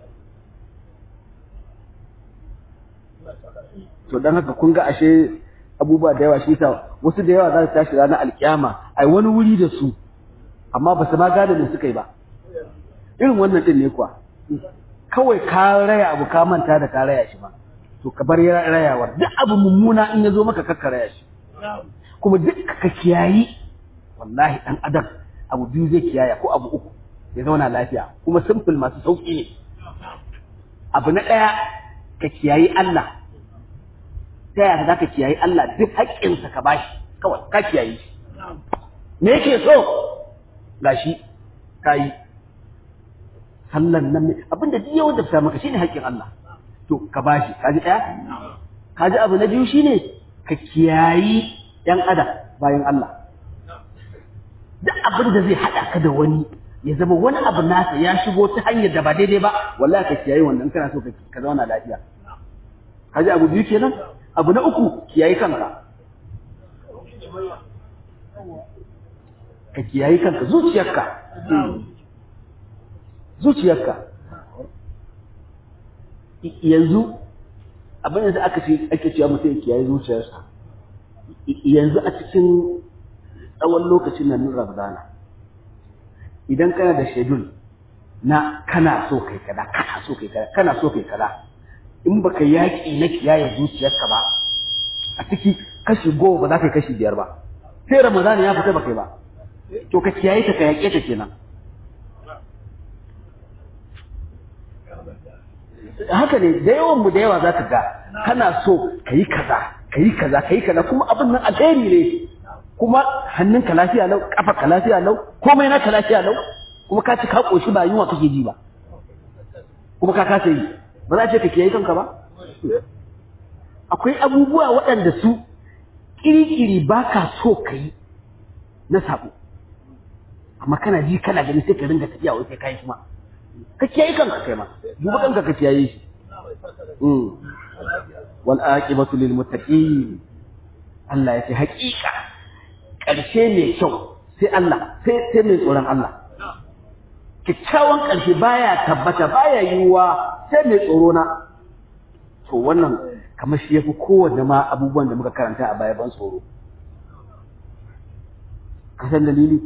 to dan haka kun ga ashe abubuwa da yawa shi ta wasu da yawa za su tashi ranar alkiyama ai wani wuri da su amma ba su ma gane me suka yi ba irin wannan din ne kuwa kawai ka raya abu ka manta da ka raya shi ba to ka bar rayawar duk abu mummuna in ya zo maka kakka raya shi kuma duk ka kiyayi wallahi dan adam abu biyu zai kiyaya ko abu uku ya zauna lafiya kuma simple masu sauki ne abu na ɗaya ka kiyayi Allah ta yaya za ka kiyayi Allah duk haƙƙinsa ka bashi kawai ka kiyayi shi me yake so gashi ka yi sallan nan ne abinda duk yawan da maka shine haƙƙin Allah to ka bashi ka ji ɗaya ka ji abu na biyu shine ka kiyayi ‘yan adam bayan Allah duk abin da zai haɗa ka da wani ya zama wani abu nasa ya shigo ta hanyar da ba daidai ba wallahi ka kiyaye wannan kana so ka zauna lafiya ka ji abu biyu kenan abu na uku kiyaye kanka ka kiyaye kanka zuciyarka zuciyarka yanzu abin da aka ce ake cewa mutum ya kiyaye zuciyarsa yanzu a cikin tsawon lokacin nan Ramadana idan kana da shedul na kana so kai kada kana so kai kada kana so kai kada in baka yaki na kiyaye zuciyarka ba a ciki kashi goma ba za ka yi kashi biyar ba sai Ramadana ya fita baka yi ba to ka kiyaye ta ka yake ta kenan haka ne da yawan mu da yawa za ka ga kana so ka yi kaza ka yi kaza ka yi kaza kuma abin nan alheri ne kuma hannunka lafiya lau ka lafiya lau komai naka lafiya lau kuma ka ci ka koshi ba yunwa kake ji ba kuma ka kasa yi ba za a ce ka kiyaye kanka ba akwai abubuwa waɗanda su ƙiri-ƙiri ba ka so ka yi na sabo amma kana ji kana gani sai ka ringa tafiya wai sai ka yi kuma ka kiyaye kanka kai ma duba kanka ka kiyaye shi wal aqibatu lil muttaqin Allah ya ce haƙiƙa ƙarshe mai kyau sai Allah sai sai mai tsoron Allah kyakkyawan ƙarshe baya tabbata baya yiwuwa sai mai tsoro na to wannan kamar shi yafi kowanne ma abubuwan da muka karanta a baya ban tsoro ka san dalili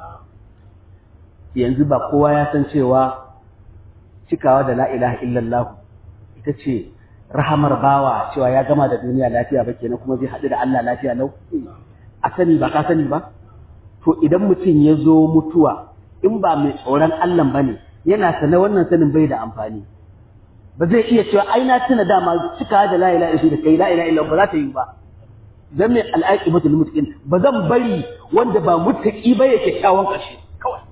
yanzu ba kowa ya san cewa cikawa da la ilaha illallah ita ce rahamar bawa cewa ya gama da duniya lafiya ba kenan kuma zai haɗu da Allah lafiya lau a sani ba ka sani ba to idan mutum ya zo mutuwa in ba mai tsoron Allah ba ne yana sana wannan sanin bai da amfani ba zai iya cewa ai na tuna dama cika da la ilaha illallah da kai la ilaha illallah ba za ta yi ba dan mai al'aqibatu lil muttaqin ba zan bari wanda ba muttaqi ba yake kyawun ƙarshe kawai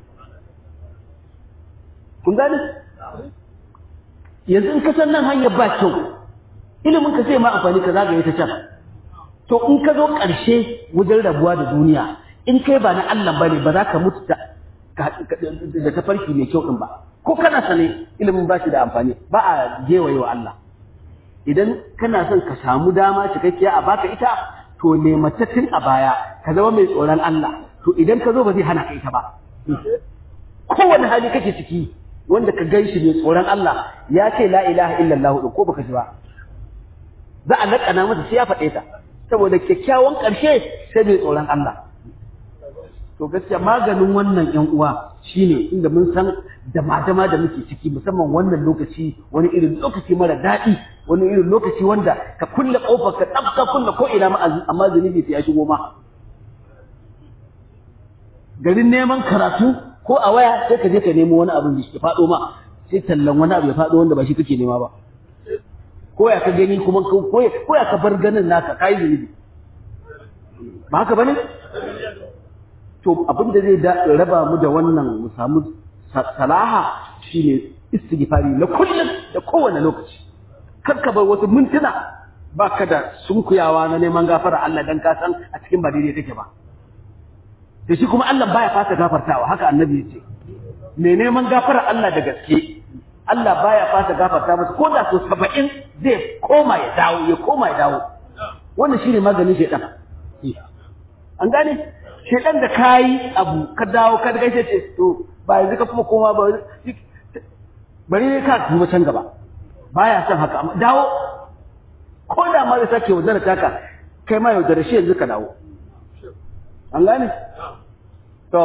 kun gane yanzu in ka san nan hanyar ba kyau ilimin ka sai ma amfani ka zagaye ta can to in ka zo ƙarshe wajen rabuwa da duniya in kai ba na Allah ba ne ba za ka mutu da tafarki mai kyau ɗin ba ko kana sane ilimin ba shi da amfani ba a gewaye wa Allah idan kana son ka samu dama cikakkiya a baka ita to nemata tun a baya ka zama mai tsoron Allah to idan ka zo ba zai hana ka ita ba kowane hali kake ciki wanda ka gan shi mai tsoron Allah ya ce la ilaha illallah ko baka ji ba za a laƙana masa sai ya faɗe ta saboda kyakkyawan ƙarshe sai mai tsoron Allah to gaskiya maganin wannan ƴan uwa shine inda mun san dama-dama da muke ciki musamman wannan lokaci wani irin lokaci mara daɗi wani irin lokaci wanda ka kulle ƙofar ka tsafta kulle ko ina ma amma zunubi sai ya shigo ma garin neman karatu ko a waya sai ka je ka nemo wani abu da ya faɗo ma sai tallan wani abu ya faɗo wanda ba shi kake nema ba ko ya ka gani kuma ko ya ka bar ganin naka kai zunubi ba haka bane to abin da zai raba mu da wannan mu samu salaha shine istighfari na kullum da kowane lokaci kar ka bar wasu mintuna baka da sunkuyawa na neman gafara Allah dan ka san a cikin ba daidai take ba da shi kuma Allah baya fasa gafartawa haka annabi ya ce mai neman gafara Allah da gaske Allah baya fasa gafarta masa ko da so saba'in zai koma ya dawo ya koma ya dawo wannan shine maganin shaitan an gane shaitan da kayi abu ka dawo ka daga ce to ba yanzu ka kuma koma ba bari ne ka duba can gaba baya son haka amma dawo ko da ma zai sake wazara taka kai ma yaudare shi yanzu ka dawo an gane to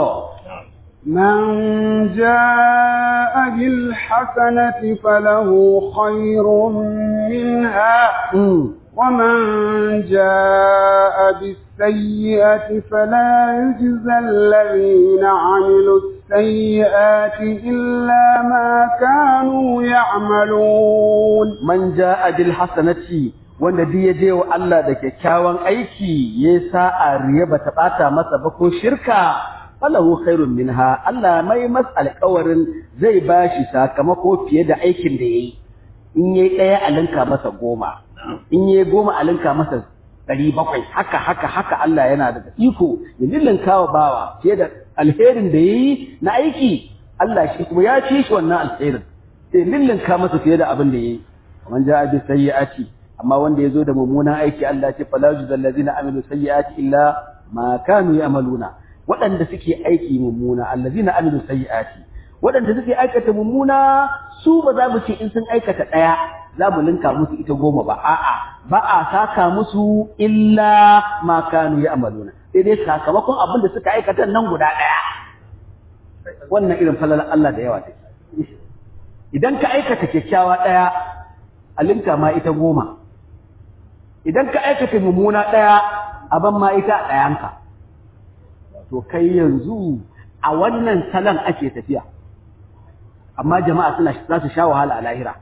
من جاء بالحسنة فله خير منها ومن جاء بالسيئة فلا يجزى الذين عملوا السيئات إلا ما كانوا يعملون man ja'a bil hasanati wanda duk ya je wa Allah da kyakkyawan aiki ya sa'a riya bata bata masa ba ko shirka falahu khairun minha Allah mai mas alƙawarin zai bashi sakamako fiye da aikin da yayi in yayi daya alinka masa goma in yayi goma alinka masa ɗari bakwai haka haka haka Allah yana da iko ya lillinka wa bawa fiye da alherin da yayi na aiki Allah shi kuma ya ci shi wannan alherin sai lillinka masa fiye da abin da yayi man ja'a bi sayyi'ati amma wanda yazo da mummunan aiki Allah ya ce fala yujzal ladzina amilu sayyi'ati illa ma kanu ya'maluna waɗanda suke aiki mummuna allazina amilu sayyi'ati waɗanda suke aikata mummuna su ba za mu ce in sun aikata ɗaya za mu linka musu ita goma ba a'a ba a saka musu illa ma kanu ya'maluna sai dai sakamakon abin da suka aikata nan guda ɗaya wannan irin falalar Allah da yawa take idan ka aikata kyakkyawa ɗaya a linka ma ita goma idan ka aikata mummuna ɗaya a ban ma ita ɗayanka to kai yanzu a wannan salon ake tafiya amma jama'a suna za su sha wahala a lahira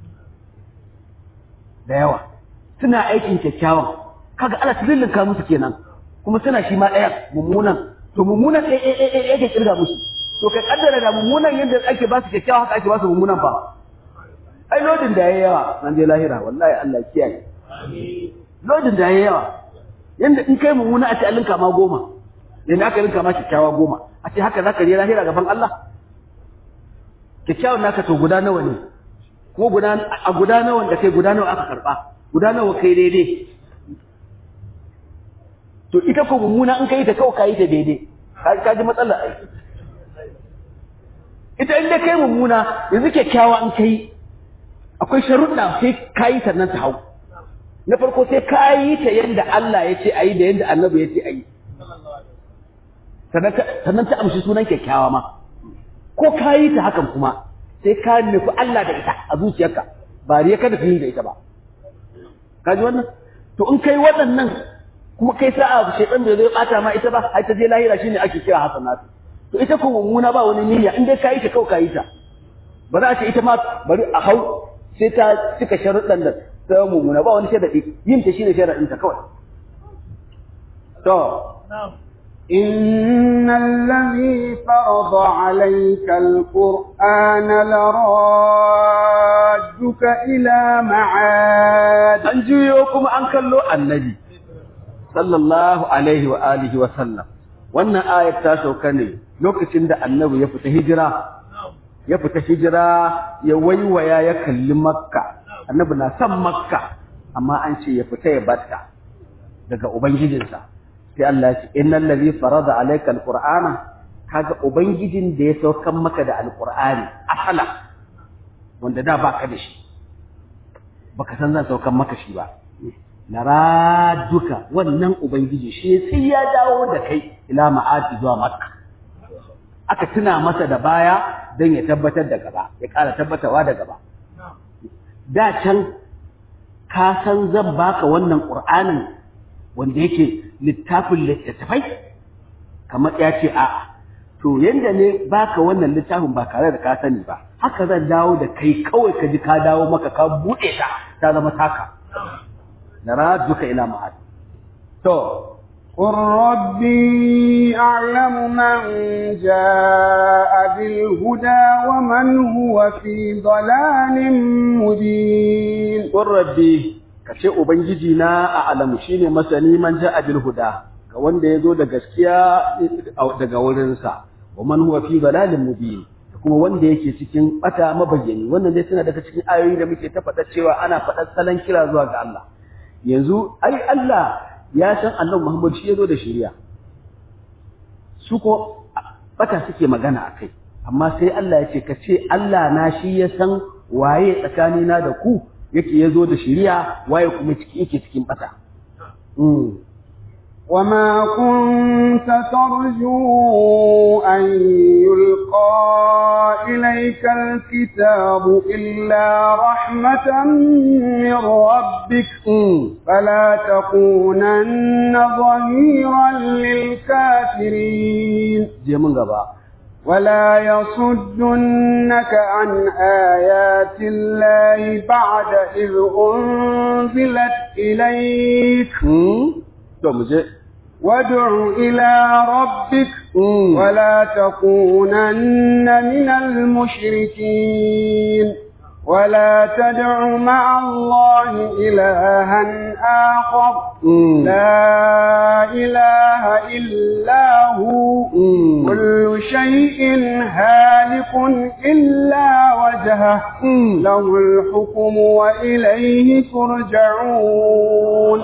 da yawa suna aikin kyakkyawan kaga Allah tillinka musu kenan kuma suna shi ma ɗayan mummunan to mummunan ɗaya ɗaya ɗaya yake kirga musu to kai kaddara da mummunan yadda ake ba su kyakkyawa haka ake ba su mummunan fa ai lodin da yayi yawa nan je lahira wallahi Allah kiyaye lodin da yayi yawa yanda in kai mummuna a ce an linka ma goma yanda aka linka ma kyakkyawa goma a ce haka zaka je lahira gaban Allah kyakkyawan naka to guda nawa ne ko guda a guda nawa da kai guda nawa aka karba guda nawa kai daidai to ita ko mummuna in kai ta kawai kai ta daidai ka ji matsala ai ita inda kai mummuna yanzu kyakkyawa in kai akwai sharuɗa sai ka yi sannan ta hau na farko sai ka yi ta yadda Allah ya ce a yi da yadda annabi ya ce a yi sannan ta amshi sunan kyakkyawa ma ko ka yi ta hakan kuma sai ka nufi Allah da ita a zuciyarka ba riya kada fi da ita ba ka ji wannan to in kai waɗannan kuma kai sa'a shaitan da zai bata ma ita ba ai ta je lahira shine ake kira hasanatu to ita ko mummuna ba wani niyya in dai ka yi ta kawai ka yi ta ba za a ce ita ma bari a hau sai ta cika sharuɗan da ta mummuna ba wani sharaɗi yin ta shine sharaɗin ta kawai to إن الذي فرض عليك القرآن لرادك إلى معاد an juyo kuma an kallo annabi sallallahu alaihi wa alihi wa sallam wannan ayat ta sauka ne lokacin da annabi ya fita hijira ya fita hijira ya waiwaya ya kalli makka annabi na son makka amma an ce ya fita ya batta daga ubangijinsa sai Allah ya ce innal ladhi farada alayka alqur'ana kaga ubangijin da ya saukan maka da alqur'ani asala wanda da baka da shi baka san zan saukan maka shi ba naraduka wannan ubangiji shi sai ya dawo da kai ila ma'ati zuwa makka aka tuna masa da baya don ya tabbatar da gaba ya ƙara tabbatarwa da gaba da can ka san zan baka wannan ƙur'anin wanda yake littafin littattafai kamar ya ce a'a to yanda ne baka wannan littafin ba tare da ka sani ba haka zan dawo da kai kawai ka ji ka dawo maka ka buɗe ta ta zama taka na raduka ila ma'ad to قل ربي أعلم من جاء بالهدى ومن هو في ضلال مبين qur rabbi kace ubangiji na a alamu shine masani man ja'a bil huda ga wanda yazo da gaskiya daga wurin sa wa man huwa fi dalalin mubin kuma wanda yake cikin bata mabayyani wannan dai suna daga cikin ayoyi da muke ta faɗa cewa ana faɗar salon kira zuwa ga Allah yanzu ai Allah ya san annabi Muhammad shi yazo da shari'a su ko bata suke magana akai amma sai Allah ya ce ka ce Allah na shi ya san waye tsakanina da ku yake yazo da shari'a waye kuma ciki yake cikin bata وما كنت ترجو أن يلقى إليك الكتاب إلا رحمة من ربك فلا تكونن ظهيرا للكافرين ولا يصدنك عن آيات الله بعد إذ أنزلت إليك وادع إلى ربك ولا تكونن من المشركين ولا تدع مع الله إلها آخر لا إله إلا هو كل شيء هالك إلا وجهه له الحكم وإليه ترجعون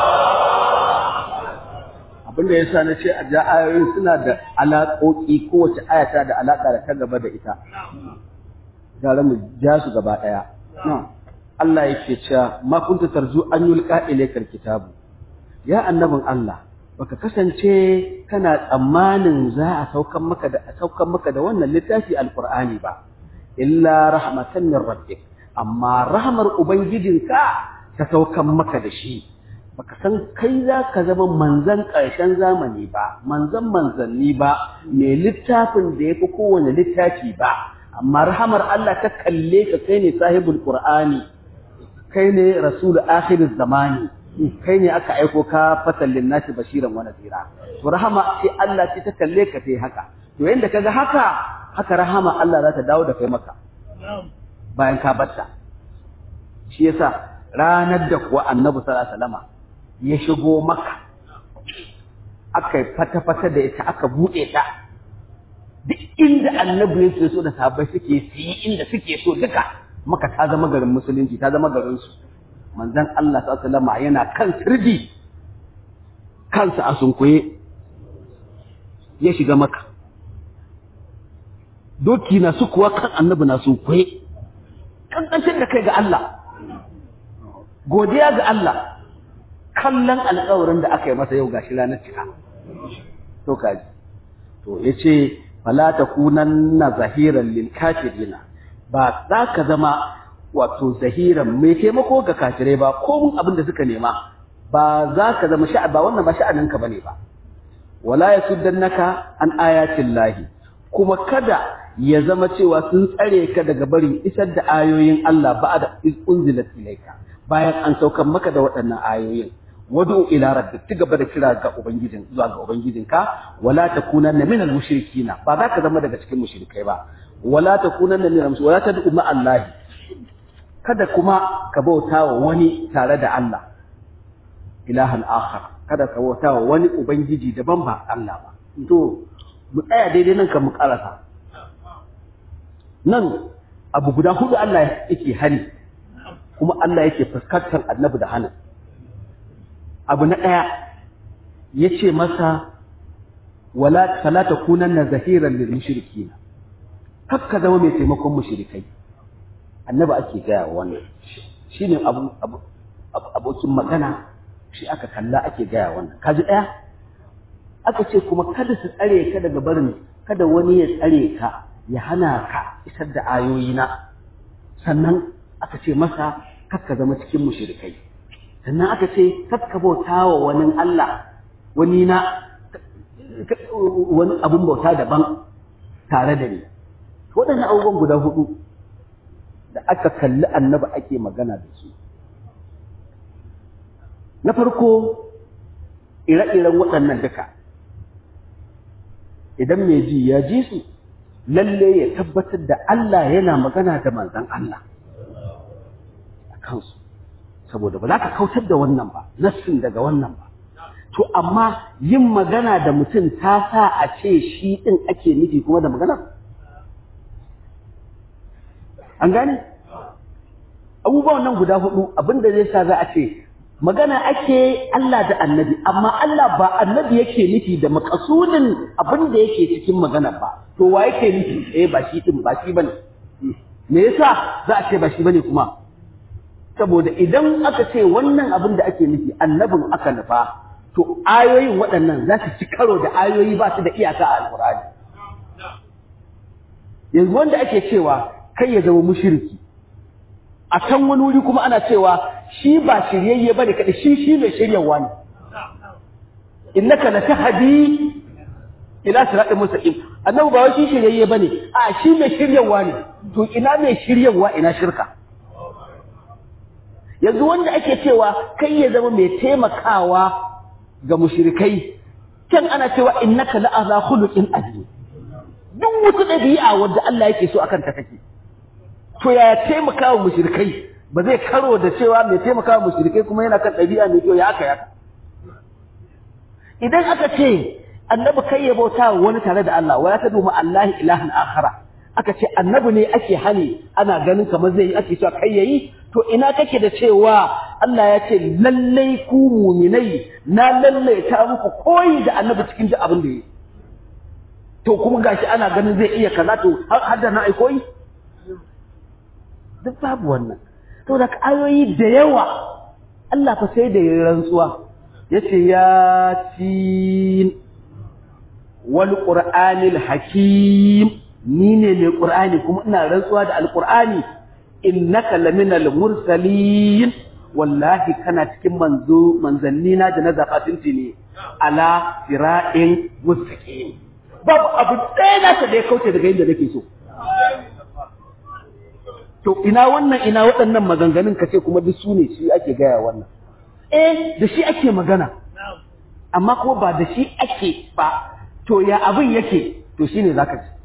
abin da ya sa na ce a ja ayoyin suna da alaƙoƙi kowace ayata da alaƙa da ta gaba da ita gara mu ja su gaba ɗaya Allah yake cewa ma kunta tarzu an yulqa ilaykal kitabu ya annabin Allah baka kasance kana tsammanin za a saukan maka da saukan maka da wannan littafi alqur'ani ba illa rahmatan min rabbik amma rahmar ubangijinka ta saukan maka da shi baka san kai za ka zama manzan ƙarshen zamani ba manzan manzanni ba mai littafin da ya fi kowane littafi ba amma rahamar Allah ta kalle ka kai ne sahibul qur'ani kai ne rasul akhiriz zamani kai ne aka aiko ka fatallin nasi bashiran wa nadira to rahama sai Allah ce ta kalle ka sai haka to yanda kaga haka haka rahama Allah za ta dawo da kai maka bayan ka batta shi yasa ranar da kuwa annabi sallallahu alaihi wasallama ya shigo maka aka yi fata-fata da ita aka buɗe ta duk inda annabi yake so da sahabbai suke su yi inda suke so duka maka ta zama garin musulunci ta zama garin su manzon Allah sallallahu alaihi yana kan sirdi kansa a sunkuye ya shiga maka doki na su kuwa kan annabi na sunkuye kankancin da kai ga Allah godiya ga Allah kallon alƙawarin da aka yi masa yau gashi ranar cika to kaji to yace fala takunanna zahiran lil kafirina ba za ka zama wato zahiran mai taimako ga kafirai ba ko mun abin da suka nema ba za ka zama sha'a ba wannan ba sha'aninka bane ba wala yasuddannaka an ayatin lahi kuma kada ya zama cewa sun tsare ka daga barin isar da ayoyin Allah ba'da iz unzilat ilayka bayan an saukar maka da waɗannan ayoyin wadu ila rabbik ci gaba da kira ga ubangijin zuwa ga ubangijinka wala takunanna minal mushrikina ba za ka zama daga cikin mushrikai ba wala takunanna minal mushrikin wala tad'u ma Allah kada kuma ka bauta wa wani tare da Allah ilahan akhar kada ka bauta wa wani ubangiji daban ba Allah ba to mu tsaya daidai nan kan mu karasa nan abu guda hudu Allah yake hari kuma Allah yake fuskantar annabi da hannun abu na ɗaya ya ce masa wala talata kunan na zahiran lil mushrikina kakka zama mai taimakon mushrikai annabi ake gaya wannan shine abu abokin magana shi aka kalla ake gaya wannan kaji ɗaya aka ce kuma kada su tsare ka daga barin kada wani ya tsare ka ya hana ka isar da ayoyina sannan aka ce masa kakka zama cikin mushrikai sannan aka ce kakka bauta wa wani Allah wani na wani abun bauta daban tare da ni waɗannan abubuwan guda hudu da aka kalli annaba ake magana da su na farko ire-iren waɗannan duka idan mai ji ya ji su lalle ya tabbatar da Allah yana magana da manzan Allah a kansu saboda ba za ka kautar da wannan ba nassin daga wannan ba to amma yin magana da mutum ta sa a ce shi ɗin ake nufi kuma da magana an gane abubuwan nan guda hudu abinda zai sa za a ce magana ake Allah da annabi amma Allah ba annabi yake nufi da makasudin abin da yake cikin magana ba to wa yake nufi eh ba shi din ba shi bane me yasa za a ce ba shi bane kuma saboda idan aka ce wannan abin da ake nufi annabin aka nufa to ayoyin waɗannan za su ci karo da ayoyi ba su da iyaka a alƙur'ani yanzu wanda ake cewa kai ya zama mushriki a can wani wuri kuma ana cewa shi ba shiryayye bane kada shi shi mai shiryawa ne innaka latahdi ila siratin mustaqim annabi ba wai shi shiryayye bane a shi mai shiryawa ne to ina mai shiryawa ina shirka yanzu wanda ake cewa kai ya zama mai taimakawa ga mushrikai can ana cewa innaka la'aza khuluqin azim duk wata ɗabi'a wadda Allah yake so akan ta kake to ya taimaka wa mushrikai ba zai karo da cewa mai taimaka wa mushrikai kuma yana kan ɗabi'a mai kyau ya haka ya idan aka ce annabi kai ya bauta wa wani tare da Allah wala tadu ma Allah ilahan akhara aka ce annabi ne ake hani ana ganin kamar zai yi ake cewa kai yayi to ina kake da cewa Allah ya ce lallai ku muminai na lallai ta muku koyi da annabi cikin duk abin da yi to kuma gashi ana ganin zai iya kaza to har da na ai koyi duk babu wannan to da ayoyi da yawa Allah fa sai da ya rantsuwa yace ya tin wal qur'anil hakim ni ne mai qur'ani kuma ina rantsuwa da alqur'ani innaka laminal mursalin wallahi kana cikin manzo manzanni na da na zakatin ne ala sira'in mustaqim babu abu ɗaya naka da ya kauce daga inda nake so to ina wannan ina waɗannan maganganun ka ce kuma duk su ne shi ake gaya wannan eh da shi ake magana amma kuma ba da shi ake ba to ya abin yake to shine zaka ji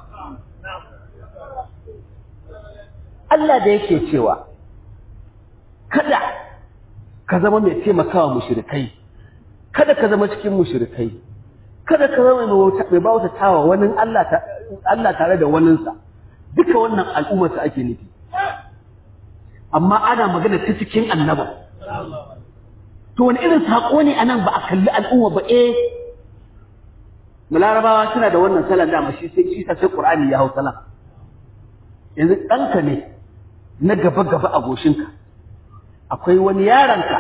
Allah da yake cewa kada ka zama mai taimakawa mushrikai kada ka zama cikin mushrikai kada ka zama mai bauta tawa wani Allah Allah tare da waninsa duka wannan al'ummar ta ake nufi amma ana magana ta cikin annaba to wani irin sako ne anan ba a kalli al'umma ba eh larabawa suna da wannan salan dama shi sai shi sai qur'ani ya hau salan yanzu ɗanka ne na gaba gaba a goshinka akwai wani yaranka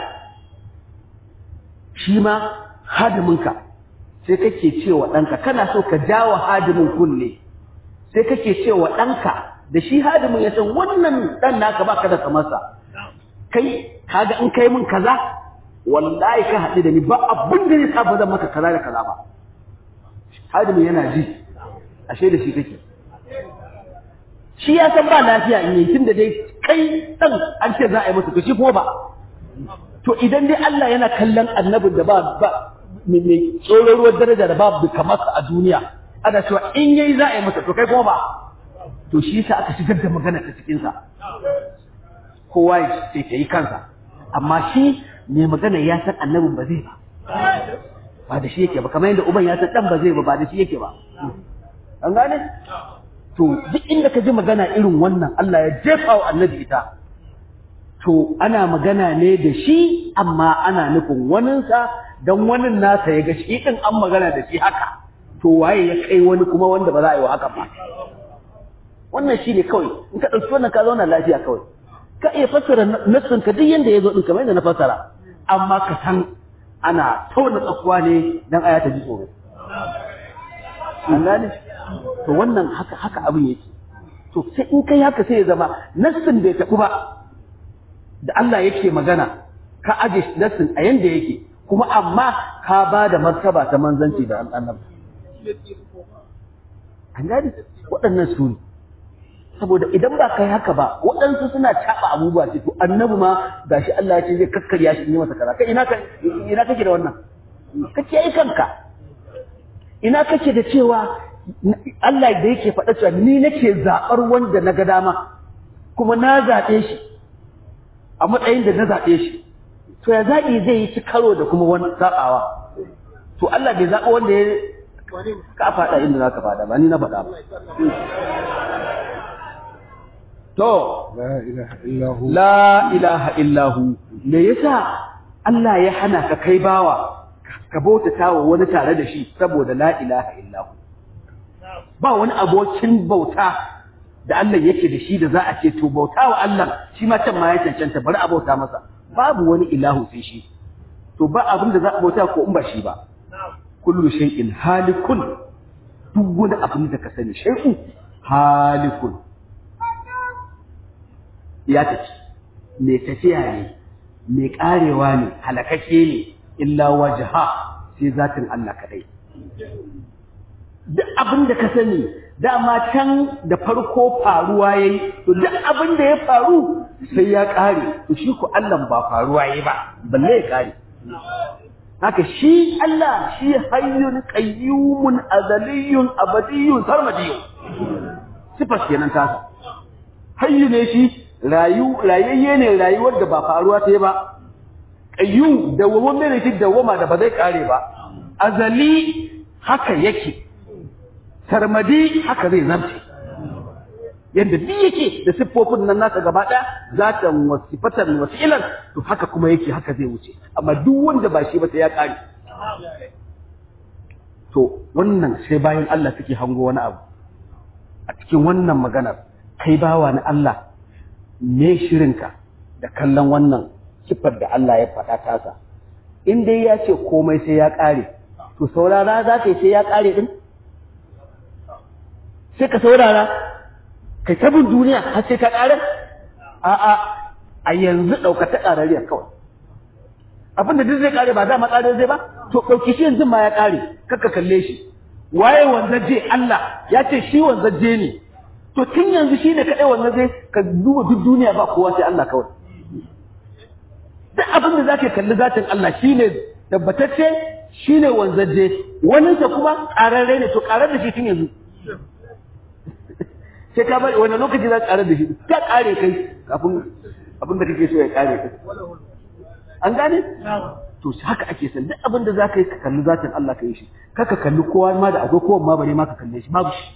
shi ma hadiminka sai kake cewa ɗanka kana so ka jawo hadimin kunne sai kake cewa ɗanka da shi hadimin ya san wannan ɗan naka baka da kamarsa kai kaga in kai min kaza wallahi ka haɗu da ni ba abin da ya sa ba zan maka kaza da kaza ba hadimin yana ji ashe da shi kake shi ya san ba lafiya in yi tunda dai kai ɗan an ce za a yi masa to shi ko ba to idan dai Allah yana kallon annabin da ba ba mai tsoron ruwan daraja da babu kamar a duniya ana cewa in yayi za a yi masa to kai kuma ba to shi yasa aka shigar da magana ta cikin sa kowa ya ce ta yi kansa amma shi mai magana ya san annabin ba zai ba ba da shi yake ba kamar yadda uban ya san dan ba zai ba ba da shi yake ba an gane to duk inda ka ji magana irin wannan Allah ya jefa wa annabi ita to ana magana ne da shi amma ana nufin waninsa don wanin nasa ya ga shi din an magana da shi haka to waye ya kai wani kuma wanda ba za a yi wa haka ba wannan shi ne kawai in ka ɗauki wannan ka zauna lafiya kawai ka iya fassara nassin ka duk yanda ya zo ɗin kamar yadda na fassara amma ka san ana tauna tsakuwa ne don aya ta ji tsoro an gane to wannan haka haka abin yake to sai in kai haka sai ya zama nassin bai taɓu ba da Allah yake magana ka aje nassin a yanda yake kuma amma ka ba da martaba ta manzanci da annabi an gani waɗannan su ne saboda idan ba kai haka ba waɗansu suna caɓa abubuwa ce to annabi ma gashi Allah ya ce zai kakkarya shi ne masa kaza kai ina ka ina kake da wannan kake yi kanka ina kake da cewa Allah da yake faɗa cewa ni nake zaɓar wanda na ga dama kuma na zaɓe shi a matsayin da na zaɓe shi to ya zaɓi zai yi ci karo da kuma wani zaɓawa to Allah bai zaɓa wanda ya ka faɗa inda za ka faɗa ba ni na faɗa ba to la ilaha illahu la ilaha illahu me yasa Allah ya hana ka kai bawa ka bautata wa wani tare da shi saboda la ilaha illahu ba wani abokin bauta da Allah yake da shi da za a ce to bauta wa Allah shi ma can ma ya cancanta bari a bauta masa babu wani ilahu sai shi to ba abin da za a bauta ko in ba shi ba kullu shay'in halikun duk wani abin da ka sani shay'u halikun ya tafi mai tafiya ne mai karewa ne halakake ne illa wajha sai zatin Allah kadai duk abin da ka sani dama can da farko faruwa yayi to duk abin da ya faru sai ya kare to shi ku Allah ba faruwa yayi ba balle ya kare haka shi Allah shi hayyun qayyumun azaliyun abadiyun sarmadiyun sifas kenan tasa hayyu ne shi rayu rayayye ne rayuwar da ba faruwa ta ba qayyum da wawan ne shi dawama da ba zai kare ba azali haka yake sarmadi haka zai zarce yadda duk yake da siffofin nan nasa gaba ɗaya zatan wasifatan wasilan to haka kuma yake haka zai wuce amma duk wanda ba shi ba sai ya ƙare to wannan sai bayan Allah suke hango wani abu a cikin wannan maganar kai bawa na Allah me shirinka da kallon wannan siffar da Allah ya faɗa tasa in dai ya ce komai sai ya ƙare to saurara za ka yi sai ya ƙare ɗin sai ka saurara kai ta bin duniya har sai ka ƙarar a'a a yanzu ɗauka ta ƙarariyar kawai abinda duk zai ƙare ba dama ƙare zai ba to ɗauki shi yanzu ma ya ƙare kakka kalle shi waye wanzaje Allah ya ce shi wanzaje ne to tun yanzu shi ne kaɗai wanzaje ka duba duk duniya ba kowa sai Allah kawai duk abin da za ka kalli zatin Allah shi ne tabbatacce shi ne wanzaje waninsa kuma ƙararre ne to ƙarar da shi tun yanzu sai ka bari wani lokaci za ka ƙarar da shi ka ƙare kai kafin abin da kake so ya ƙare kai an gane to haka ake san duk abin da za ka yi ka kalli zatin Allah ka yi shi kaka kalli kowa ma da akwai kowa ma bare ma ka kalle shi babu shi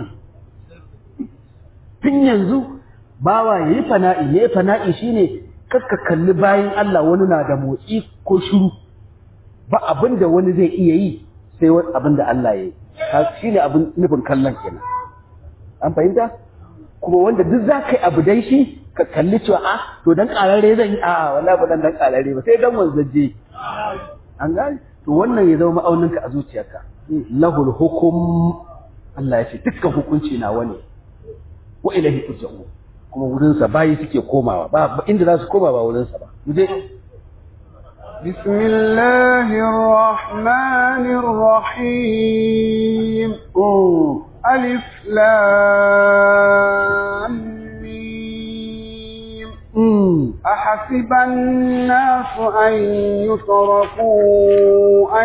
tun yanzu bawa ya yi fana'i ya yi fana'i shine kaka kalli bayan Allah wani na da motsi ko shiru ba abin da wani zai iya yi sai wani abin da Allah ya yi shine abin nufin kallon kenan an fahimta kuma wanda duk za ka yi abu dai shi ka kalli cewa a to dan karare zan yi a wallahi ba dan dan karare ba sai dan wanzaje an gane to wannan ya zama ma'auninka a zuciyarka lahul hukum Allah ya ce dukkan hukunci na wani wa ilahi turja'u kuma wurin sa bayi suke komawa ba inda za su koma ba wurin sa ba mu je بسم الله الرحمن الرحيم ألف لام ميم أحسب الناس أن يتركوا أن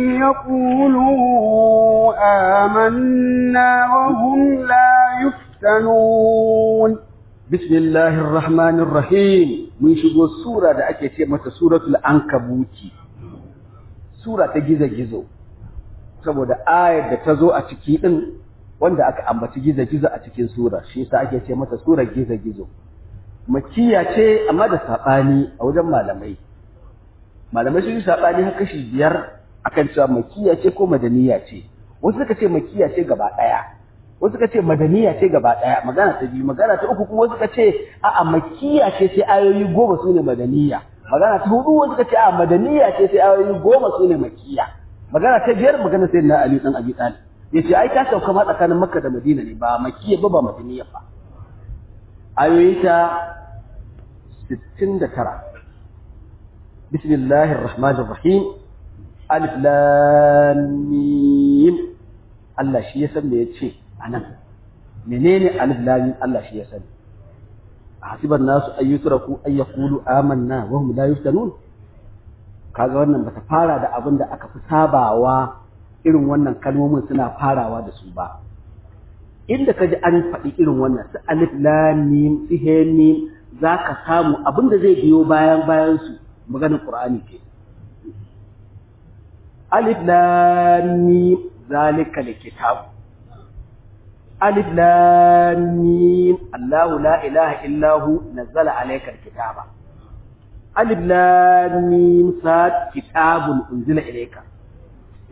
يقولوا آمنا وهم لا يفتنون بسم الله الرحمن الرحيم mun shigo sura da ake ce mata suratul ankabuti sura ta gizo-gizo saboda ayar da ta zo a ciki din wanda aka ambaci gizo-gizo a cikin sura shi yasa ake ce mata sura gizo-gizo makiya ce amma da sabani a wajen malamai malamai sun yi sabani har kashi biyar akan cewa makiya ce ko madaniya ce wasu suka ce makiya ce gaba daya wasu suka ce madaniya ce gaba daya magana ta biyu magana ta uku kuma wasu suka ce a'a makiya ce sai ayoyi goma su ne madaniya magana ta hudu wasu suka ce a'a madaniya ce sai ayoyi goma su ne makiya magana ta biyar magana sai na Ali dan Abi Talib yace ai ta sauka ma tsakanin Makka da Madina ne ba makiya ba ba madaniya ba ayoyi ta 69 bismillahir rahmanir rahim alif lam mim Allah shi ya san me yace anan menene alif lam Allah shi ya sani hasiban nasu ayyutraku ay yaqulu amanna wa hum la yuftanun kaga wannan bata fara da abin da aka fi sabawa irin wannan kalmomin suna farawa da su ba inda kaji an faɗi irin wannan su alif lam mim su he mim zaka samu abin da zai biyo bayan bayan su maganar qur'ani ke alif lam mim zalika alkitab ألف لام ميم الله لا إله إلا هو نزل عليك الكتاب ألف لام ميم صاد كتاب أنزل إليك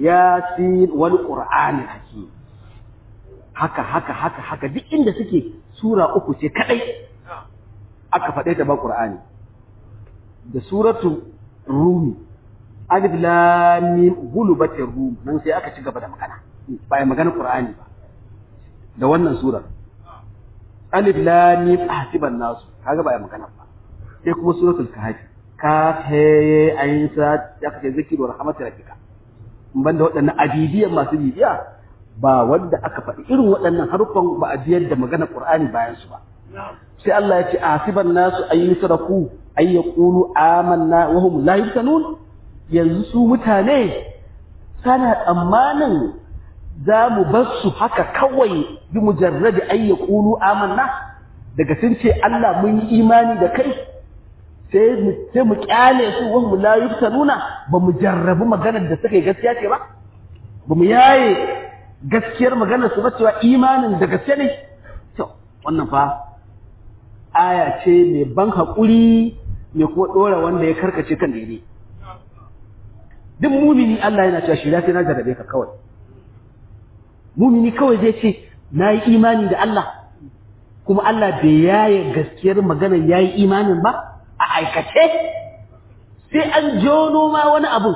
ياسين والقرآن الحكيم haka haka haka haka duk inda suke sura uku ce kadai aka faɗe ta ba Qur'ani da suratu Rumi alif lam mim gulubatir rum nan sai aka ci gaba da magana ba ya magana Qur'ani ba da wannan surar alif lam mim ahsiban nasu kaga ba ya magana ba sai kuma suratul kahfi kaf he ayin sa ya kace zikiru rahmatir rabbika banda waɗannan abidiyan masu bibiya ba wanda aka faɗi irin waɗannan harufan ba a biyar da magana Qur'ani bayan su ba sai Allah ya ce asiban nasu ay yusraku ay yaqulu amanna wa hum la yuftanun yanzu su mutane sana tsammanin za mu bar su haka kawai bi mujarradi ay yaqulu amanna daga sun ce Allah mun yi imani da kai sai mu sai mu kyale su wa hum la yuftanuna ba mu jarrabu maganar da suka yi gaskiya ce ba ba mu yaye gaskiyar maganar su ba cewa imanin da gaske ne to wannan fa aya ce mai ban haƙuri mai kuma ɗora wanda ya karkace kan daidai duk mumini Allah yana cewa shi lafiya na jarrabe ka kawai mumini kawai zai ce na yi imani da Allah kuma Allah bai yaye gaskiyar maganar ya yi imanin ba a aikace sai an jono ma wani abu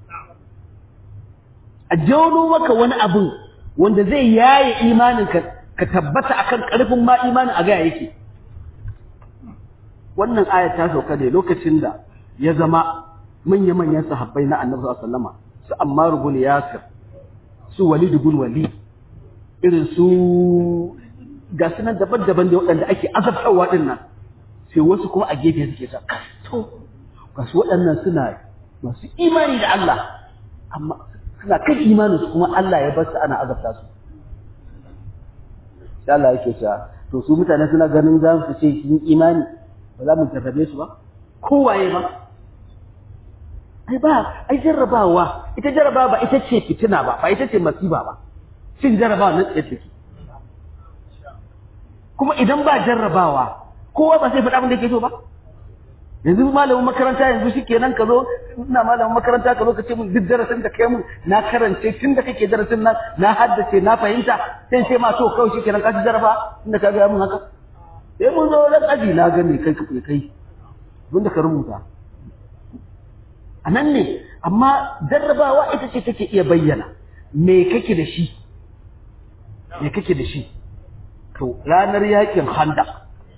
a jono maka wani abu wanda zai yaye imanin ka ka tabbata akan karfin ma imanin a gaya yake wannan aya ta sauka ne lokacin da ya zama manya-manyan sahabbai na annabi sallallahu alaihi wasallam su Ammar ibn Yasir su Walid ibn Walid irin su ga sunan daban-daban da waɗanda ake azabtarwa din nan sai wasu kuma a gefe suke sa to ga su waɗannan suna masu imani da Allah amma suna kan imanin su kuma Allah ya bar su ana azabta su sai Allah yake cewa to su mutane suna ganin za su ce sun imani ba za mu jarrabe su ba kowaye ba ai ba ai jarrabawa ita jarrabawa ba ita ce fitina ba ba ita ce masiba ba shin jarrabawa nan tsaye take kuma idan ba jarrabawa kowa ba sai faɗa abin da yake so ba yanzu malamin makaranta yanzu shi kenan ka zo ina malamin makaranta ka zo ka ce min duk darasin da kai mun na karance tun da kake darasin nan na haddace na fahimta sai ce ma to kawai shi kenan ka ci jarraba tun da ka ga mun haka sai mun zo ran aji na gani kai ka kai abin da ka rubuta a nan ne amma jarrabawa ita ce take iya bayyana me kake da shi me kake da shi to ranar yakin handak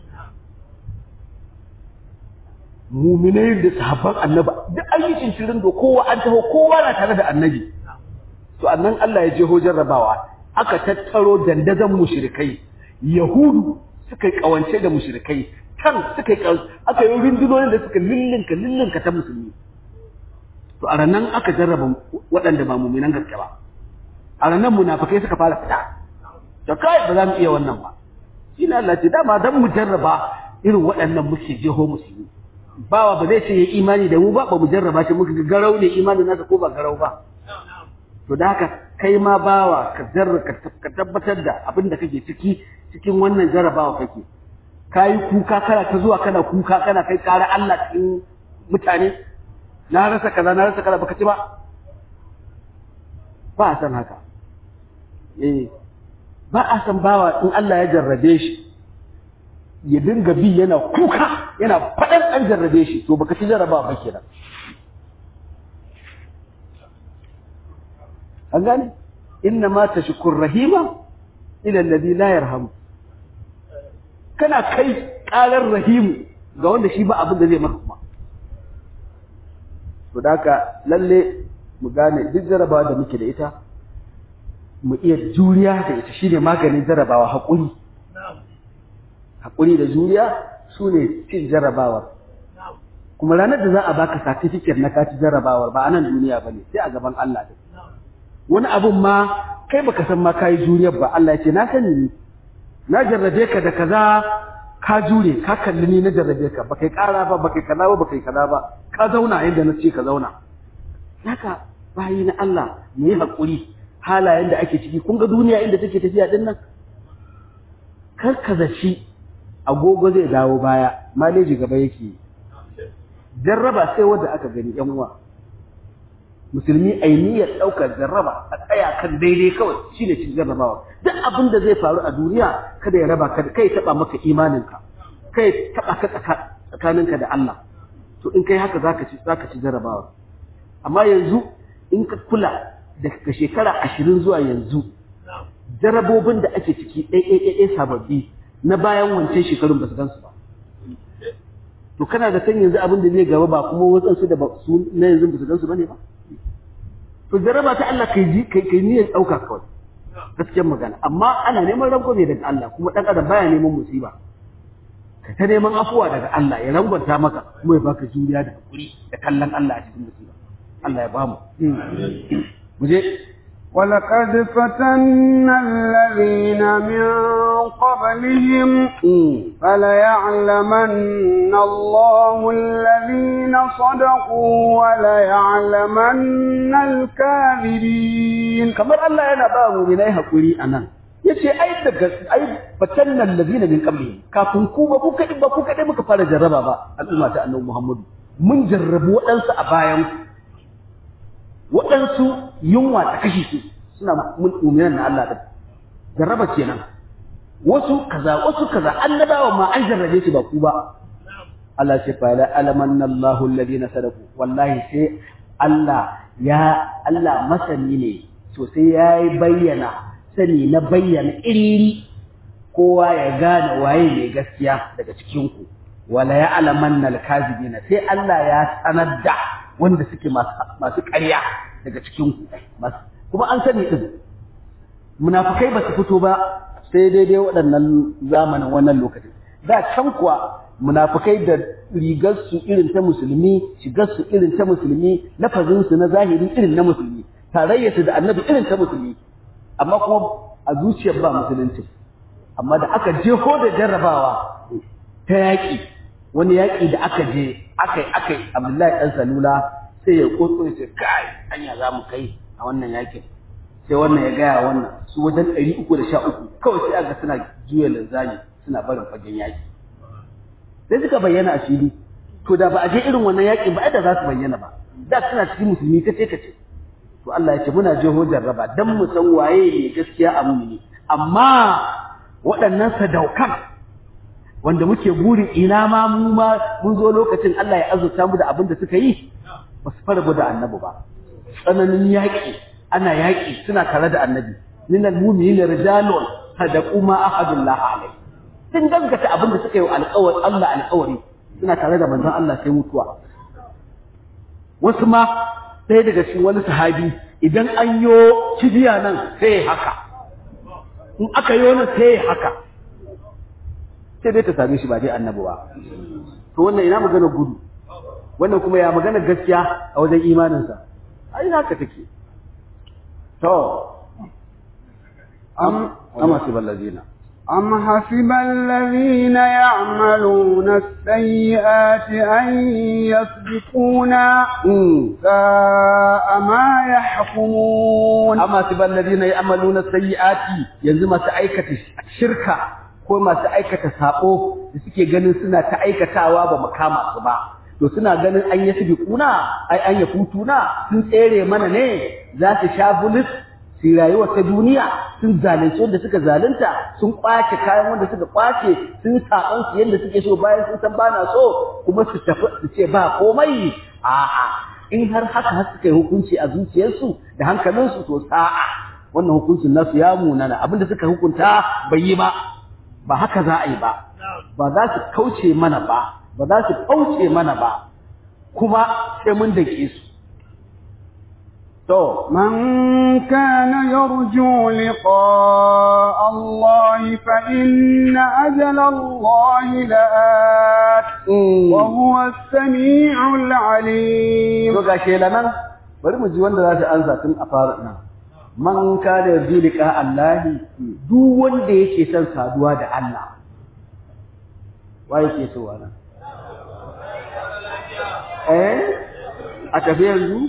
muminai da sahabban annabi duk ayyukin shirin da kowa an taho kowa na tare da annabi to annan Allah ya jeho jarrabawa aka tattaro dandazon mushrikai yahudu suka yi kawance da mushrikai kan suka yi aka yi rundunonin da suka lillinka lillinka ta musulmi to a ranan aka jarraba waɗanda ba muminan gaske ba a ranan munafikai suka fara fita to kai ba za mu iya wannan ba shi ne Allah ce dama dan mu jarraba irin waɗannan muke jeho musulmi bawa ba zai ce ya imani da mu ba ba mu jarraba shi muka ga garau ne imanin nasa ko ba garau ba to da haka kai ma bawa ka jarra ka tabbatar da abin da kake ciki cikin wannan jarrabawa kake kayi kuka kana ta zuwa kana kuka kana kai ƙara Allah cikin mutane na rasa kaza na rasa kaza baka ci ba ba a san haka eh ba a san bawa in Allah ya jarrabe shi ya dinga bi yana kuka yana faɗan an jarrabe shi to baka ci jarraba ba kenan an gane inna ma tashkur rahima ila alladhi la yarhamu kana kai karar rahimu ga wanda shi ba abin da zai maka kuma to daka lalle mu gane duk jarabawa da muke da ita mu iya juriya da ita shine maganin jarabawa haƙuri haƙuri da juriya su ne cin jarabawar kuma ranar da za a baka satifiket na kaci jarabawar ba a nan duniya ba ne sai a gaban Allah da wani abun ma kai baka san ma kayi juriyar ba Allah ya ce na sani ni na jarrabe ka da kaza ka jure ka kalli ni na jarrabe ka baka yi ƙara ba baka yi kaza ba baka yi kaza ba ka zauna yadda na ce ka zauna haka bayi na Allah mu yi haƙuri halayen da ake ciki kun ga duniya inda take tafiya din nan kar ka zaci agogo zai dawo baya maleji gaba yake jarraba sai wanda aka gani yan uwa musulmi ai niyyar ɗaukar jarraba a tsaya kan daidai kawai shine cin jarrabawa duk abin da zai faru a duniya kada ya raba ka kai taba maka imaninka kai taba ka tsakaninka da Allah to in kai haka zaka ci zaka ci jarrabawa amma yanzu in ka kula daga shekara ashirin zuwa yanzu jarabobin da ake ciki ɗaiɗaiɗaiɗai sababbi na bayan wancan shekarun ba su gansu ba to kana da san yanzu abin da zai gaba ba kuma wasansu da su na yanzu ba su gansu ba ne ba to jaraba ta Allah kai ji kai kai niyyar ɗauka kawai gaskiyar magana amma ana neman rangwame daga Allah kuma ɗan adam baya neman musiba ka ta neman afuwa daga Allah ya rangwanta maka kuma ya baka juriya da hakuri da kallon Allah a cikin musiba Allah ya bamu mu je ولقد فتنا الذين من قبلهم فليعلمن الله الذين صدقوا وليعلمن الكاذبين kamar Allah yana ba mu minai hakuri anan yace ai daga ai fatanna allazina min qablihim kafin ku ba ku kadai ba ku kadai muka fara jarraba ba al'umma ta annabi Muhammadu mun jarrabu waɗansu a bayan waɗansu yunwa ta kashe su suna mu'minan na Allah din jarraba kenan wasu kaza wasu kaza annabawa ma an jarrabe su ba ku ba Allah ce fa la alamanna Allahu alladhina sadaku wallahi sai Allah ya Allah masani ne sosai yayi bayyana sani na bayyana iriri kowa ya gane waye ne gaskiya daga cikin ku wala ya alamanna alkazibina sai Allah ya sanar da wanda suke masu ƙarya daga cikin ku kuma an sani din munafikai ba su fito ba sai daidai waɗannan zamanin wannan lokacin da can kuwa munafikai da rigar su irin ta musulmi shigar su irin ta musulmi lafazin su na zahiri irin na musulmi tarayyar su da annabi irin ta musulmi amma kuma a zuciyar ba musulunci amma da aka je ko da jarrabawa ta yaƙi wani yaƙi da aka je aka yi aka yi abdullahi ɗan salula sai ya ƙoƙo ya ce kai anya za mu kai a wannan yaƙin sai wannan ya gaya wannan su wajen ɗari uku da sha uku kawai sai aka suna juya linzami suna barin fagen yaƙi sai suka bayyana a fili to da ba a je irin wannan yaƙin ba da za su bayyana ba da suna cikin musulmi kace kace to Allah ya ce muna jeho jarraba dan mu san waye ne gaskiya a mumini amma waɗannan sadaukan wanda muke burin ina ma mu ma mun zo lokacin Allah ya azurta mu da abin da suka yi ba su fara da annabi ba tsananin yaƙi ana yaƙi suna tare da annabi minal mu'minina rijalun sadaqu ma ahadullah alayhi sun gaskata abin da suka yi alƙawari Allah alƙawari suna tare da manzon Allah sai mutuwa wasu ma ɗaya daga cikin wani sahabi idan an yo kibiya nan sai haka in aka yi wani sai haka sai dai ta same shi ba dai annabi ba to wannan ina magana gudu wannan kuma ya magana gaskiya a wajen imaninsa ai haka take to am amma sibal ladina أم حسب الذين يعملون السيئات أن يسبقونا ساء ما يحكمون أم حسب الذين يعملون السيئات ينزل ما سأيكة شركة ko masu aikata sako da suke ganin suna ta aikatawa ba makama su ba to suna ganin an yi su kuna ai an yi futuna sun tsere mana ne za su sha bulis su rayuwa ta duniya sun zalunci wanda suka zalunta sun kwace kayan wanda suka kwace sun saban su yadda suke so bayan sun san bana so kuma su tafi su ce ba komai a'a in har haka har suka yi hukunci a zuciyarsu da hankalinsu to sa'a wannan hukuncin nasu ya munana abinda suka hukunta bai yi ba ba haka za a yi ba ba za su kauce mana ba ba za su kauce mana ba kuma sai mun dake su to من كان يرجو لقاء الله فإن أجل الله لآت وهو السميع العليم to ga shelanan bari mu ji wanda za ta ansa tun a fara nan man kana yarju liqa Allah duk wanda yake son saduwa da Allah wai yake so wannan eh a tafi yanzu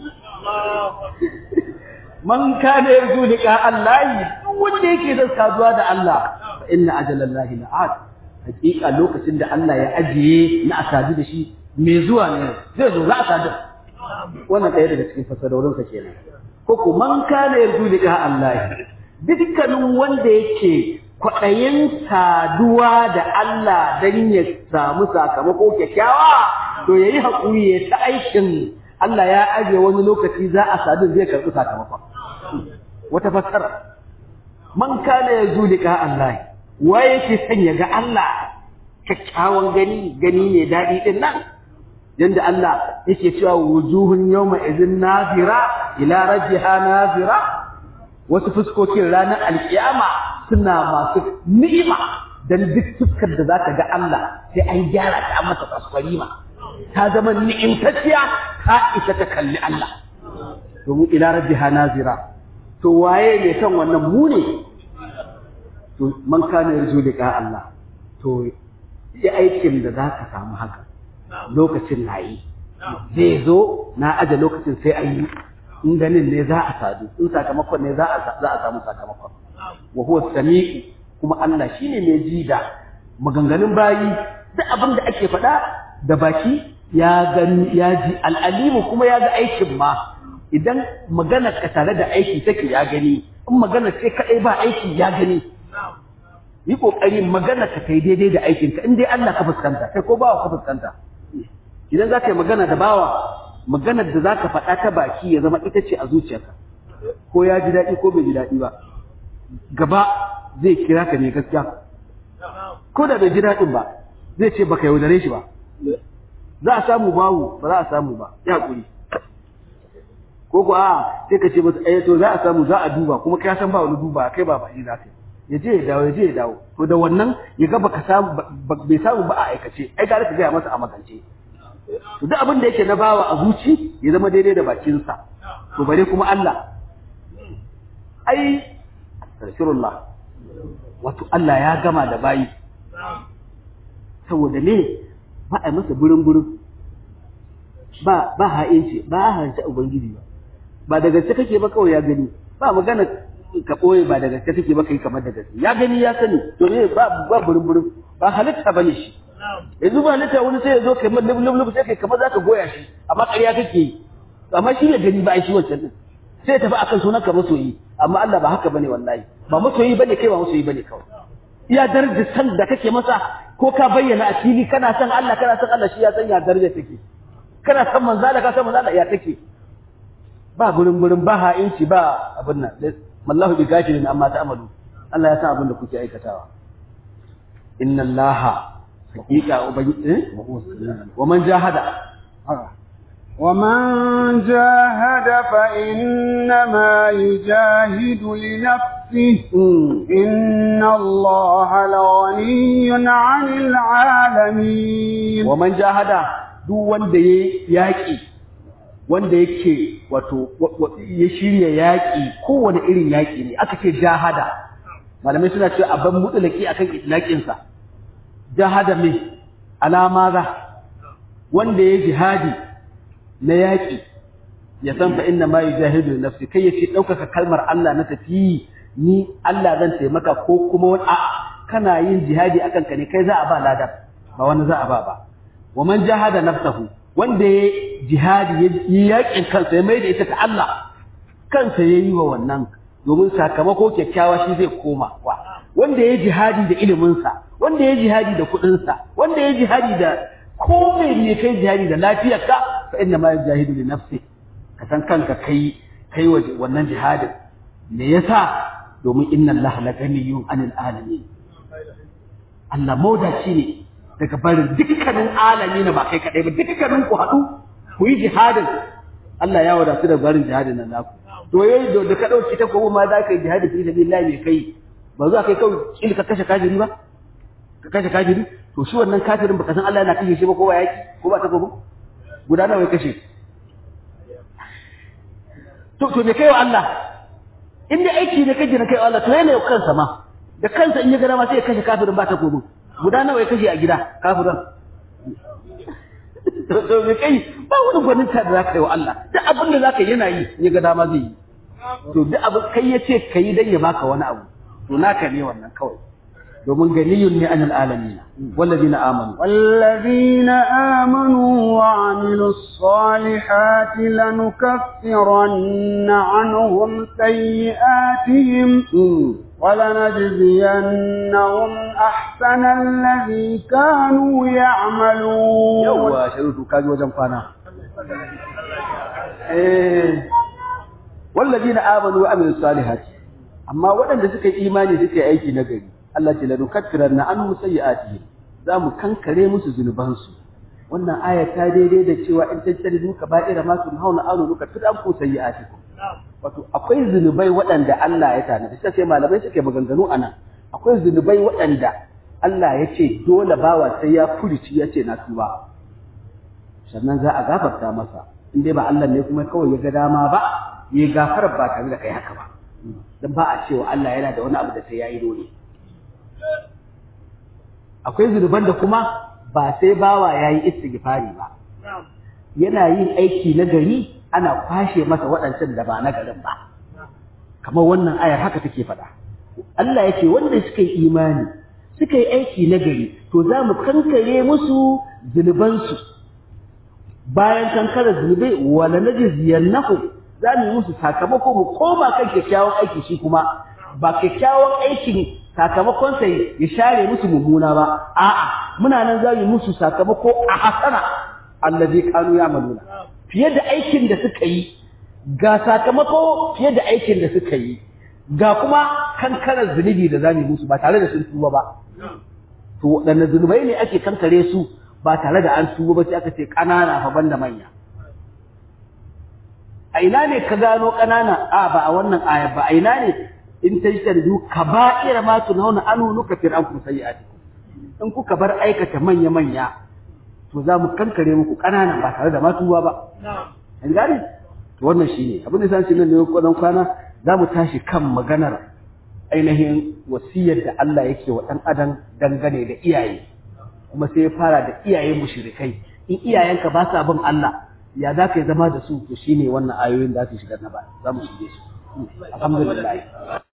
man kana yarju liqa Allah duk wanda yake son saduwa da Allah fa inna ajalallahi la'at hakika lokacin da Allah ya ajiye na asadu da shi me zuwa ne zai zo za a sadu wannan ɗaya daga cikin fasarorinsa kenan ko ko man kana yarju liqa Allah dukkanin wanda yake kwaɗayin saduwa da Allah don ya samu sakamako kyakkyawa to yayi haƙuri ya ta aikin Allah ya ajiye wani lokaci za a sadu zai karɓi sakamakon wata fassara man kana yarju liqa Allah wa yake son ya ga Allah kyakkyawan gani gani ne daɗi ɗin nan yanda Allah yake cewa wujuhun yawma idhin nazira ila rabbiha nazira wasu fuskokin ranar alkiyama suna masu ni'ima dan duk fuskar da zaka ga Allah sai an gyara ta masa kwasfarima ta zama ni'imtacciya ta isa ta kalli Allah domin ila rabbiha nazira to waye ne kan wannan mu ne to man kana yarju liqa Allah to yi aikin da zaka samu haka lokacin na yi zai zo na aje lokacin sai an yi in ganin ne za a sadu in sakamakon ne za a samu sakamakon wa huwa sami'u kuma Allah shine mai ji da maganganun bayi duk abin da ake faɗa da baki ya gani ya ji al'alimu kuma ya ga aikin ma idan magana ka tare da aiki take ya gani in magana ce kadai ba aiki ya gani yi kokari magana ka kai daidai da aikinka in dai Allah ka fuskanta kai ko bawa ka fuskanta idan za ka yi magana da bawa maganar da za ka faɗa ta baki ya zama ita ce a zuciyarka ko ya ji daɗi ko bai ji daɗi ba gaba zai kira ka ne gaskiya ko da bai ji daɗin ba zai ce baka yaudare shi ba za a samu bawu ba za a samu ba ya haƙuri ko ko a sai ka ce masa eh to za a samu za a duba kuma ka san ba wani duba kai ba ba shi za ka yi ya je ya dawo ya je ya dawo to da wannan ya ga baka samu bai samu ba a aikace ai ga ka gaya masa a magance to duk abin da yake na bawa a zuci ya zama daidai da bakinsa to bare kuma Allah ai astaghfirullah wato Allah ya gama da bayi saboda ne ba a masa burin burin ba ba ha'inci ba a hanci ubangiji ba ba da gaske kake ba kawai ya gani ba magana ka ɓoye ba da gaske kake ba kai kamar da gaske ya gani ya sani to ne ba ba burin burin ba halitta bane shi yanzu ba halitta wani sai ya zo kai man lub lub sai kai kamar zaka goya shi amma ƙarya kake yi amma shi ya gani ba ai shi wancan din sai ya tafi akan sunan ka masoyi amma Allah ba haka bane wallahi ba masoyi bane kai ba masoyi bane kawai iya darajar san da kake masa ko ka bayyana a fili kana san Allah kana san Allah shi ya san ya daraja take kana san manzo Allah ka san manzo Allah ya take ba gurin gurin ba ha'inci ba abin nan mallahu bi gafilin amma ta'malu Allah ya san abin da kuke aikatawa inna allaha hakika ubangiji wa man jahada ومن جاهد فإنما يجاهد لنفسه إن الله لغني عن العالمين ومن جاهد duk wanda ya yaƙi wanda yake wato ya shirya yaƙi kowane irin yaƙi ne aka ce jahada malamai suna cewa abin mutulaki akan itlaƙinsa jahada me alama za wanda ya jihadi na yaƙi ya san fa inna ma yujahidu nafsi kai yace ɗaukaka kalmar Allah na tafi ni Allah zan taimaka ko kuma wani a kana yin jihadi akan ka ne kai za a ba ladar ba wani za a ba ba wa man jahada nafsahu wanda ya jihadi ya yi yaƙin kansa ya maida ita ta Allah kansa ya yi wa wannan domin sakamako kyakkyawa shi zai koma wa wanda ya jihadi da iliminsa wanda ya jihadi da kuɗinsa wanda ya jihadi da ko mai ne kai jihadi da lafiyarka fa inna ma yajahidu li nafsi ka san kanka kai kai wa wannan jihadin me yasa domin inna Allah la ganiyyun anil alamin Allah maudaci ne daga barin dukkanin alami na ba kai kadai ba dukkanin ku haɗu ku yi jihadin Allah ya wadatu da barin jihadin nan naku to yayi da ka dauki ta ko ma za ka yi jihadi fi sabilillah me kai ba za kai kawai kila ka kashe kafiri ba ka kashe kafiri to shi wannan kafirin baka san Allah yana kashe shi ba ko ba yaki ko ba ta ko guda nawa ya kashe to to me kai wa Allah in dai aiki ne kaje na kai wa Allah to yana yau kansa ma da kansa in ya gana ma sai ya kashe kafirin ba ta ko guda nawa ya kashe a gida kafirin to me kai ba wani gwaninta da za ka yi wa Allah duk abin da za ka yana yi ya ga dama zai yi to duk abin kai ya ce ka yi don ya baka wani abu to naka ne wannan kawai domin ganiyun ne anil alamin wallazina amanu wallazina amanu wa وعملوا الصالحات لنكفرن عنهم سيئاتهم ولنجزينهم أحسن الذي كانوا يعملون يوا شروط كاجي وجن فانا eh والذين آمنوا وعملوا الصالحات amma waɗanda suka yi imani suka yi aiki na gari Allah ce lanukaffiranna anhum sayyi'atihim za mu kankare musu zunubansu wannan aya ta daidai da cewa in tattali duka ba'ira ma sun hauna anu duka tun an ku sayyi'atikum wato akwai zunubai waɗanda Allah ya tanada sai sai malamai suke maganganu anan akwai zunubai waɗanda Allah ya ce dole bawa sai ya furici ya ce na tuba sannan za a gafarta masa in dai ba Allah ne kuma kawai ya ga dama ba ya gafara ba tare da kai haka ba dan ba a cewa Allah yana da wani abu da sai yayi dole akwai zunuban da kuma ba sai bawa yayi istighfari ba yana yin aiki na gari ana kwashe masa waɗancan da ba na garin ba kamar wannan ayar haka take faɗa Allah yake wanda suka yi imani suka yi aiki na gari to za mu kankare musu zunubansu bayan kankarar zunubai wala najziyannahum za mu yi musu sakamako mu koma kan kyakkyawan aiki shi kuma ba kyakkyawan aikin sakamakon sai ya share musu mummuna ba a'a muna nan za mu yi musu sakamako a hasana allazi kanu ya'maluna fiye da aikin da suka yi ga sakamako fiye da aikin da suka yi ga kuma kankarar zunubi da zamu musu ba tare da sun tuba ba to waɗanne zunubai ne ake kankare su ba tare da an tuba ba sai aka ce ƙanana fa banda manya a ina ne ka gano ƙanana a ba a wannan aya ba a ina ne in tajtanidu kaba'ira ma tunhauna anu nukafir ankum sayyi'atikum in kuka bar aikata manya manya to za mu kankare muku ƙanana ba tare da ma tuba ba an gane to wannan shine abin da san shi nan ne kwanan kwana za mu tashi kan maganar ainihin wasiyar da Allah yake wa ɗan adam dangane da iyaye kuma sai ya fara da iyaye mushrikai in iyayenka ba sa bin Allah ya za ka yi zama da su to shine wannan ayoyin da su shiga na ba za mu shige su alhamdulillah